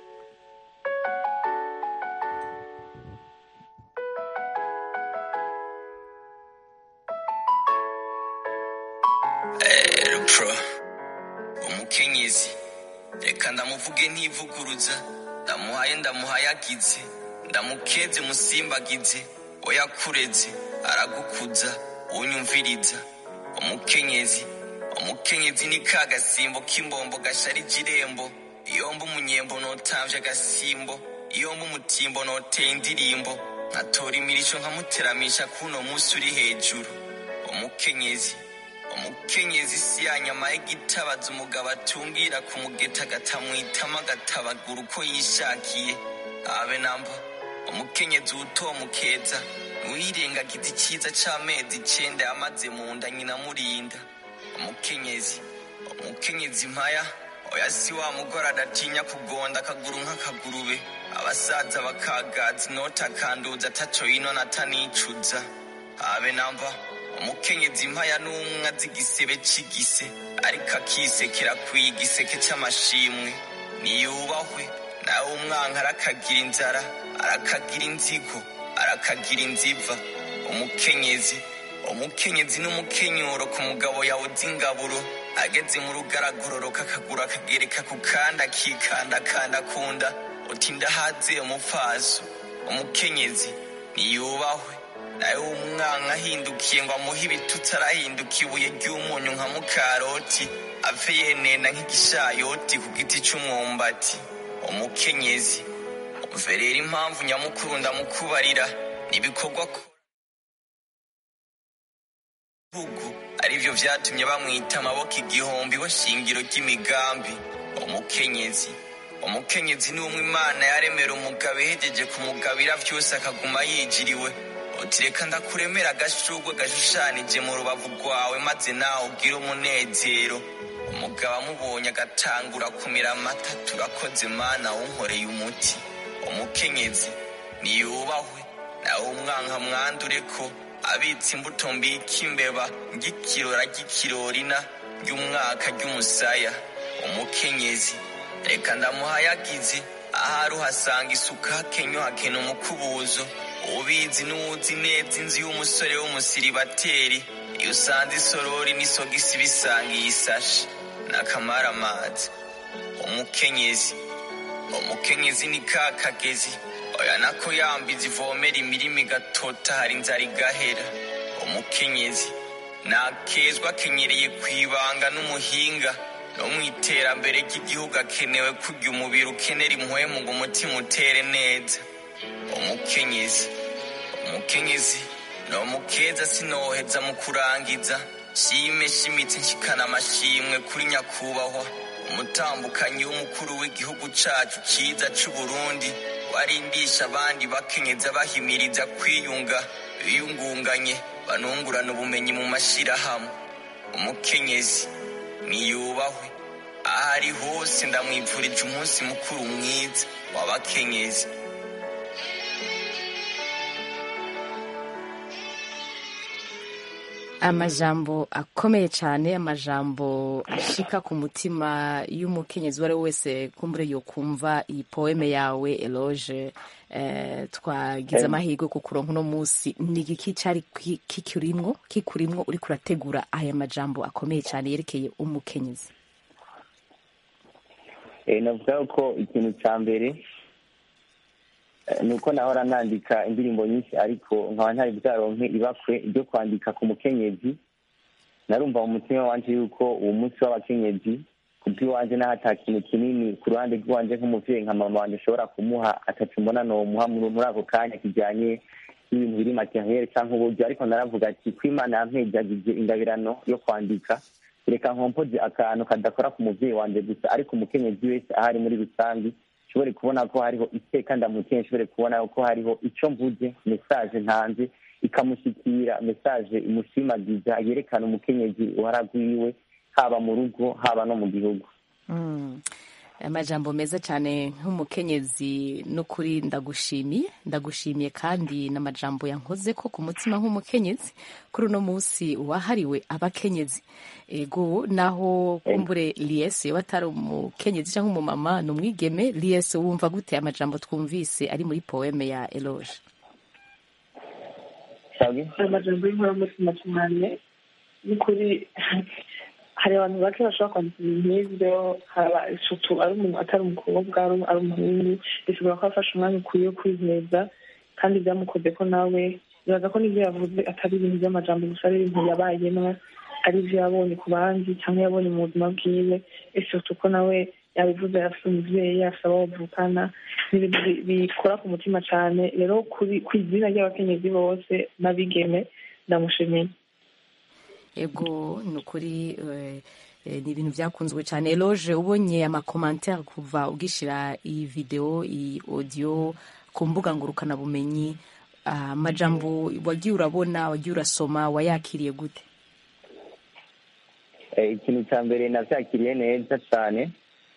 pro umukenyezi reka ndamuvuge ntivuguruza ndamuhaye ndamuhayagize ndamukeze musimbagize oyakureze aragukuza unyumviriza umukenyezi umukenyezi ni ka gasimbo k'imbombo gasharije irembo iyo mba umunyembo notamvye agasimbo iyo mba umutimbo noteye indirimbo nkatora imirisho nkamuteramisha kuno musi uri hejuru umukenyezi umukenyezi si ya nyama y'igitabaza umugabo atungira ku mugeta agatamwitamo agatabagura uko yishakiye abe namba umukenyezi utomukeza ntiwirengagize icyiza c'amezi icenda yamaze mu nda nyina murinda umukenyezi umukenyezi mpaya oya si wa mugore adatinya kugonda akaguru nk'akagurube abasaza bakagaza inota akanduza ataco yinona atanicuza abe namba umukenyezi mpaya n'umwe azi igisebe c'igise ariko akisekera kwiye igiseke c'amashimwe niyubahwe nawe umwanka arakagira inzara arakagira inzigo arakagira inziva umukenyezi umukenyezi n'umukenyuro ku mugabo yawuze ingaburo ageze mu rugaragororoka akaguru akagereka ku kandi akikandakanda kunda uti ndahaze umupfaso umukenyezi niyubahwe nawe umwana ahindukiye ngo amuhe ibitutsi arahinduka ibuye ry'umunyu nka mukaroti ave yenena nk'igishayoti ku giti c'umwumbati umukenyezi umve rero impamvu nyamukuru ndamukubarira n'ibikorwa bihugu arivyo vyatumye bamwita amaboko igihumbi we shingiro ry'imigambi umukenyezi umukenyezi ni umwe imana yaremera umugabo ihejeje kumugabira vyose akaguma yijiriwe uti reka ndakuremera agashurwe gashushanije mu rubavu rwawe maze nawe ugire umunezero umugabo amubonye agatangura kumira amata turakoze mana wunkoreye umuti umukenyezi niyubahwe nawe umwanka mwandure ko abitse imbuto mbika imbeba ng'ikirora ry'ikirorina ry'umwaka ry'umusaya umukenyezi reka ndamuhayagize ahari uhasanga isuka hakenyo hakena umukubuzo ubizi n'uwuzi neza inzu y'umusore w'umusiribateri iyo usanze isorori n'isogisi bisangiye isashi n'akamaramazi umukenyezi umukenyezi ni ka kagezi oya nako yambiza ivomera imirima igatota hari inzara igahera umukenyezi nakezwa akenyereye ku ibanga n'umuhinga no mu iterambere ry'igihugu akenewe kurya umubiri ukenera impwemu ngo umutima utere neza umukenyezi umukenyezi ni umukeza sinoheza mu kurangiza shime shimitse nshikana amashimwe kuri nyakubahwa umutambukanyi w'umukuru w'igihugu cacu ciza c'uburundi warindisha abandi bakenyeza bahimiriza kwiyunga biyungunganye banungurana ubumenyi mu mashirahamwe umukenyezi niyubahwe aho ari hose ndamwipfurije umunsi mukuru mwiza w'abakenyezi amajambo akomeye cyane amajambo ashika ku mutima y'umukenyezi uwo ari we wese kumbure yo kumva iyi poeme yawe eloge eh, twagize amahirwe ku kuronka uno munsi ni igiki cyari ki- kikurimwo kikurimwo uriko urategura aya majambo akomeye cyane yerekeye umukenyezi Eh, navuga ko ikintu cya mbere eh, ni uko nahora nandika indirimbo nyinshi ariko nkaba ntari bwaronke ibakwe ryo kwandika ku mukenyezi narumva mu mutima wanje yuko uwo munsi w'abakenyezi ku bw'iwanje naho ata kintu kinini ku ruhande rw'iwanje nk'umuvyeyi nka mama wanje ashobora kumuha atacu mbona nomuha muri muri ako kanya kijanye n'ibintu biri materiel canke uburyo ariko naravuga ati ko imana yampejagije ingabirano yo kwandika reka nkompoze akantu kadakora ku muvyeyi wanje gusa ariko umukenyezi wese ahari muri rusange nshobore kubona ko hariho iteka ndamukeye nshobore kubona ko hariho ico mvuze mesaje ntanze ikamushikira mesaje imushimagiza yerekana umukenyezi uharagwiwe haba mu rugo haba no mu gihugu Mm. amajambo meza cyane nk'umukenyezi n'ukuri ndagushimiye ndagushimiye kandi n'amajambo yankoze ko ku mutima nk'umukenyezi kuri uno munsi wahariwe abakenyezi ego naho kumbure liese yoba atari umukenyezi cyangwa umumama ni umwigeme liese wumva gute amajambo twumvise ari muri poeme ya eloge amajambo y'inkoramutima cyane n'ukuri hari abantu bake bashobora kwandika ibintu nk'ibyo haba isuku ari umuntu atari umukobwa ari ari umuhungu bishobora kuba afashe umwanya ukwiye wo kwiheza kandi byamukoze ko nawe bibaza ko n'ibyo yavuze atari ibintu by'amajambo gusa ari ibintu yabayemwo ari ibyo yabonye ku bandi cyangwa yabonye mu buzima bwiwe isuku ko nawe yabivuze afite umubyeyi afite abo bavukana ni ibintu bi- bikora ku mutima cyane rero kuri ku izina ry'abakenyezi bose n'abigeme ndamushimiye ego ni ukuri eh, eh, ni ibintu byakunzwe cyane eloge ubonye amakomantere kuva ugishyira iyi videwo iyi audio ku mbuga ngurukanabumenyi ah, amajambo wagiye urabona wagiye urasoma wayakiriye gute Eh, ikintu cya mbere navyakiriye neza cyane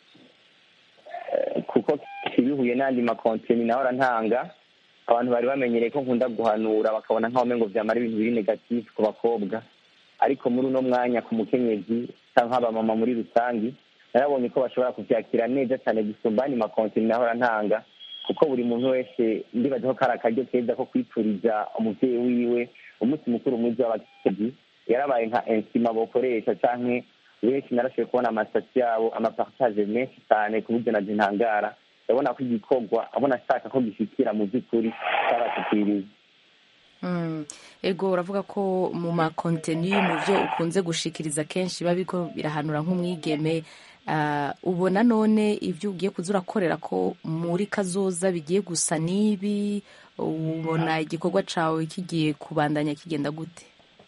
Eh, kuko kibihuye n'andi makonteni nahora ntanga abantu bari bamenyereye ko nkunda guhanura bakabona nk'aho umengo vyamara ibintu biri negatifu ku bakobwa ariko muri uno mwanya ku mukenyezi cyangwa abamama muri rusangi narabonye ko bashobora kuvyakira neza cyane gusumba andi makonteni nahora ntanga kuko buri muntu wese ndibaza ko kari akaryo keza ko kwipfuriza umuvyeyi wiwe umunsi mukuru mwiza w'abakenyezi yarabaye nka insima bokoresha canke benshi narashoboye kubona amasitati yabo amapartage menshi cyane ku buryo naje ntangara ndabona ko igikorwa abona ashaka ko gishikira mu by'ukuri cyabashikiriye Mm. ego uravuga ko mu makonteni mu byo ukunze gushikiriza kenshi biba biriko birahanura nk'umwigeme ah, ubona none ibyo ugiye kuza urakorera ko muri kazoza bigiye gusa n'ibi ubona igikorwa cawe kigiye kubandanya kigenda gute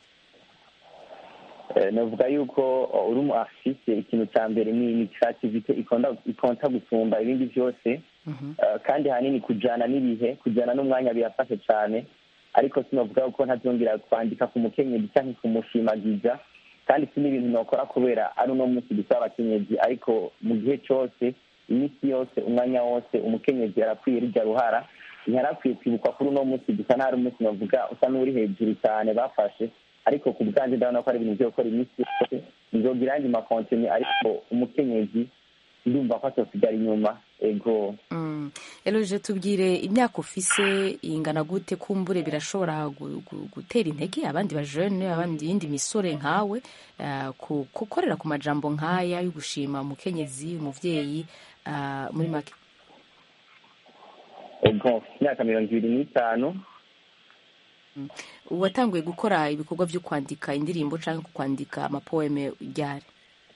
Eh, navuga yuko uh, uri umu artiste ikintu cya mbere ni ni creativity ikonda ikonta gusumba ibindi byose Eh, kandi hanini kujana n'ibihe kujana n'umwanya birafashe cyane ariko sinavuga ko ntazongera kwandika ku mukenyezi cyangwa kumushimagiza kandi si n'ibintu nokora kubera ari uno munsi dusaba abakenyezi ariko mu gihe cyose iminsi yose umwanya wose umukenyezi arakwiye rujya ruhara ntiyarakwiye kwibukwa kuri uno munsi gusa ntari umunsi navuga usa n'uri hejuru cyane bafashe ariko ku bwanjye ndabona ko ari ibintu byo gukora iminsi yose nzogira ayandi makontini ariko umukenyezi ndumva ko atosigara inyuma ego Mm. Eloge tubwire imyaka ufise ingana gute kumbure birashobora gu- gu- gutera intege abandi bajene abandi yindi misore nkawe uh, ku- gukorera ku majambo nkaya yo gushima umukenyezi umuvyeyi uh, muri make ego imyaka mirongo ibiri n'itanu watanguye gukora ibikorwa vyo kwandika indirimbo canke kwandika amapoeme ryari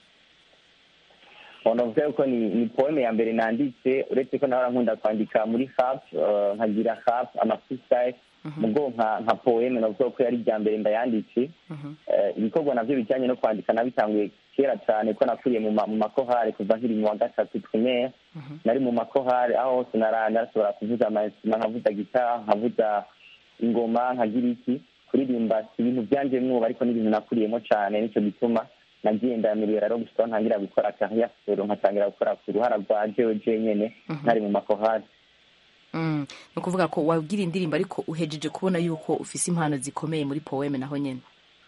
navuga yuko ni ni poeme ya mbere nanditse uretse ko nawe nkunda kwandika muri hap eh, nkagira hap ama freestyle mugo nka nka poeme navuga ko yari irya mbere ndayanditse Eh, ibikorwa navyo bijanye no kwandika nabitanguye kera cyane ko nakuriye mu ma- mu makohare kuva nkiri mu wa gatatu primaire nari mu makohare aho hose nara- narashobora kuvuza amainstruma nkavuza gitara nkavuza ingoma nkagira iki kuririmba si ibintu byanje mwuba ariko ni ibintu nakuriyemo cyane nicyo gituma nagiye ndamirira rero gusa aho ntangira gukora carrière solo nkatangira gukora ku ruhara rwa jewe jenyene ntari mu makohare mm. ni ukuvuga ko wabwira indirimbo ariko uhejeje kubona yuko ufise impano zikomeye muri poeme naho nyene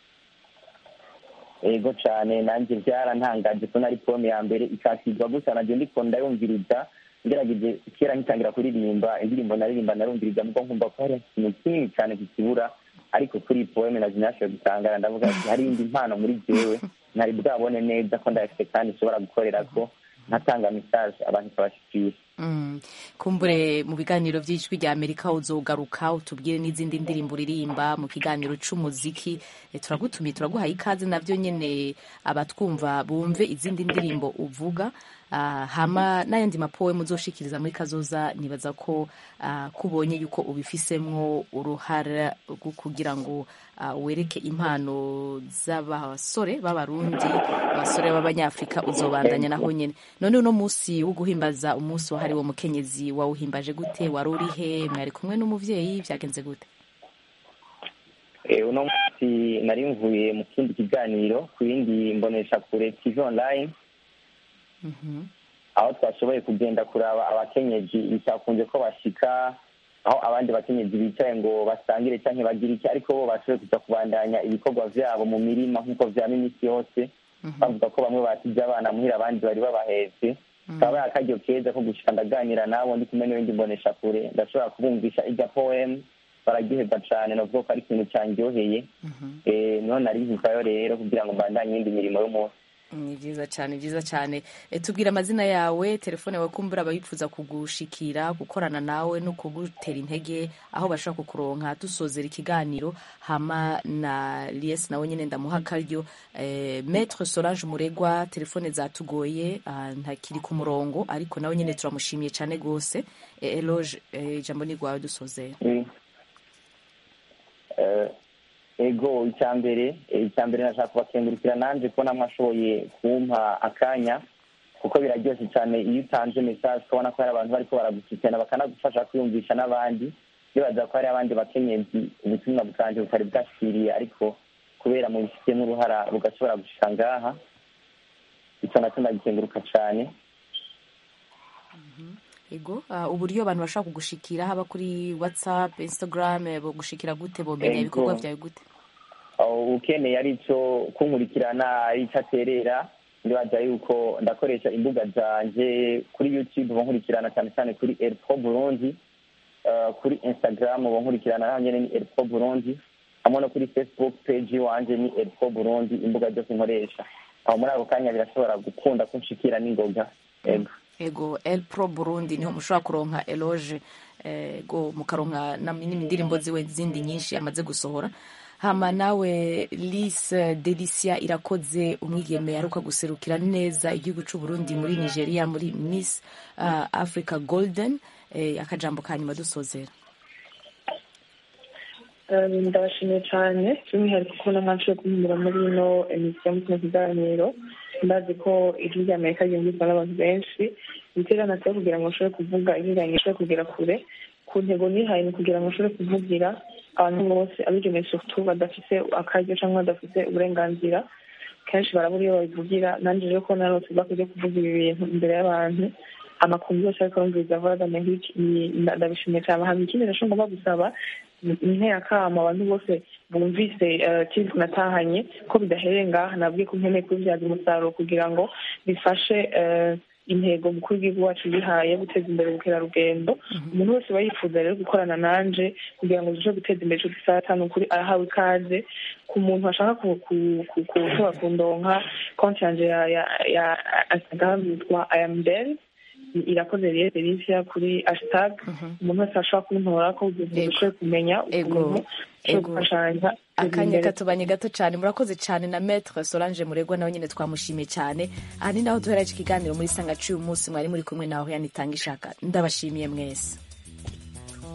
ego cyane nanjye byarantangaje ko nari pome ya mbere ikakirwa gusa najye ndiko ndayumviriza ngerageje kera nkitangira kuririmba indirimbo naririmba narumviriza mugo nkumva ko hari ikintu kinini cyane kikibura ariko kuri poeme naje nashoboye gutangara ndavuga ati hari indi mpano muri jewe ntari bwabone neza ko ndayafite kandi nshobora gukorera ko nkatanga message abantu ikabashikira Mm. kumbure mu biganiro vy'ijwi rya amerika uzogaruka utubwire n'izindi ndirimbo uririmba mu kiganiro c'umuziki e, turagutumiye turaguhaye ikaze navyo nyene abatwumva bumve izindi ndirimbo uvuga uh, hama n'ayandi mapowe muzoshikiriza muri kazoza nibaza ko uh, kubonye yuko ubifisemwo uruhara rwo kugira ngo uh, wereke impano z'abasore b'abarundi abasore b'abanyafrika uzobandanya naho nyene none uno musi wo guhimbaza umunsi wahariwe umukenyezi wawuhimbaje gute wari urihe mwari kumwe n'umuvyeyi vyagenze gute Eh, uno munsi nari mvuye mu kindi kiganiro ku yindi mbonesha kure tv online aho twashoboye kugenda kuraba abakenyezi bitakunze ko bashika aho abandi bakenyezi bicaye ngo basangire cyangwa bagire iki ariko bo bashoboye kuza kubandanya ibikorwa vyabo mu mirima nk'uko vyama iminsi yose bavuga ko bamwe basize abana muhira abandi bari babahetse kaba akaryo keza ko gushika ndaganira nabo ndi kumwe n'ibindi mbonesha kure ndashobora kubumvisha irya poem baragiheza cane novuga ko ari ikintu candyoheye Eh, niho nari nkivayo rero kugira ngo mbandanye iyindi mirimo y'umunsi ni vyiza cane vyiza cane e, tubwira amazina yawe telefone yawe kumbura abayifuza kugushikira gukorana nawe no kugutera intege aho bashobora kukuronka dusozera ikiganiro hama na lies nawe nyene ndamuha akaryo e, maître solange muregwa telefone zatugoye ah, ntakiri ku murongo ariko nawe nyene turamushimiye cane gose e, eloge e, ijambo ni rwawe dusozera Mm. Eh, ego icya mbere eh, icya mbere nashaka kubakengurukira nanje ko namwe ashoboye kumpa akanya kuko biraryoshye cyane iyo utanze message ukabona ko hari abantu bariko baragukurikirana bakanagufasha kwiyumvisha n'abandi bibaza ko hari abandi bakenyezi ubutumwa bwanje butari bwashikiriye ariko kubera mu bifitemo uruhara bugashobora gushika ngaha ico naco ndagikenguruka cane ego uh, uburyo abantu bashobora kugushikira haba kuri whatsapp instagram eh, bogushikira gute bomenya Ego. ibikorwa vyawe gute aho ukeneye ari cyo kunkurikirana ari cyo aterera ndibaza yuko ndakoresha imbuga zanje kuri youtube bankurikirana cyane cyane kuri elpo burundi uh, kuri instagram bankurikirana naho nyene ni elpo burundi hamwe no kuri facebook page wanje ni elpo burundi imbuga zose nkoresha aho muri ako kanya birashobora gukunda kunshikira n'ingoga ego ego el pro burundi niho mushobora kuronka eloge ego mukaronka na- n'indirimbo ziwe zindi nyinshi amaze gusohora hama nawe lise delicia irakoze umwigeme aruka guserukira neza igihugu c'u Burundi muri nigeria muri miss uh, africa golden eh, akajambo ka nyuma dusozera Um, ndabashimiye cyane by'umwihariko kubona mwanshoboye kumpumura muri ino emisiyo mu kino kiganiro ndazi ko ijwi rya amerika ryumvizwa n'abantu benshi ibitera natwe kugira ngo nshobore kuvuga ibiganiro nshobore kugera kure ku ntego nihaye ni kugira ngo nshobore kuvugira abantu bose abigeneye surtout badafise akaryo cyangwa badafise uburenganzira kenshi barabura iyo babivugira nanjye rero ko narose bakwiye kuvuga ibi bintu imbere y'abantu amakungu yose ariko arumviriza voix d'amerique ndabishimiye cyane hama ikindi naco ngomba gusaba intera kama abantu bose bumvise tivu natahanye ko bidahereye ngaha nabwiye ko nkeneye kubibyaza umusaruro kugira ngo bifashe intego mukuru w'igihugu wacu yihaye guteza imbere ubukerarugendo umuntu wese aba yifuza rero gukorana nanje kugira ngo tuje guteza imbere ico gisata ni ukuri arahawe ikaze ku muntu ashaka kushobora kundonka konti yanje ya instagram yitwa iamdel irakoze rero delisia kuri hashtag umuntu wese ashobora kuntora ko dukwiye kumenya ukuntu gufashanya akanya katubanye gato cyane murakoze cyane na metre solange muregwa nawe nyine twamushimiye cyane aha ni naho duhera iki kiganiro muri sanga cy'uyu munsi mwari muri kumwe nawe yanitanga ishaka ndabashimiye mwese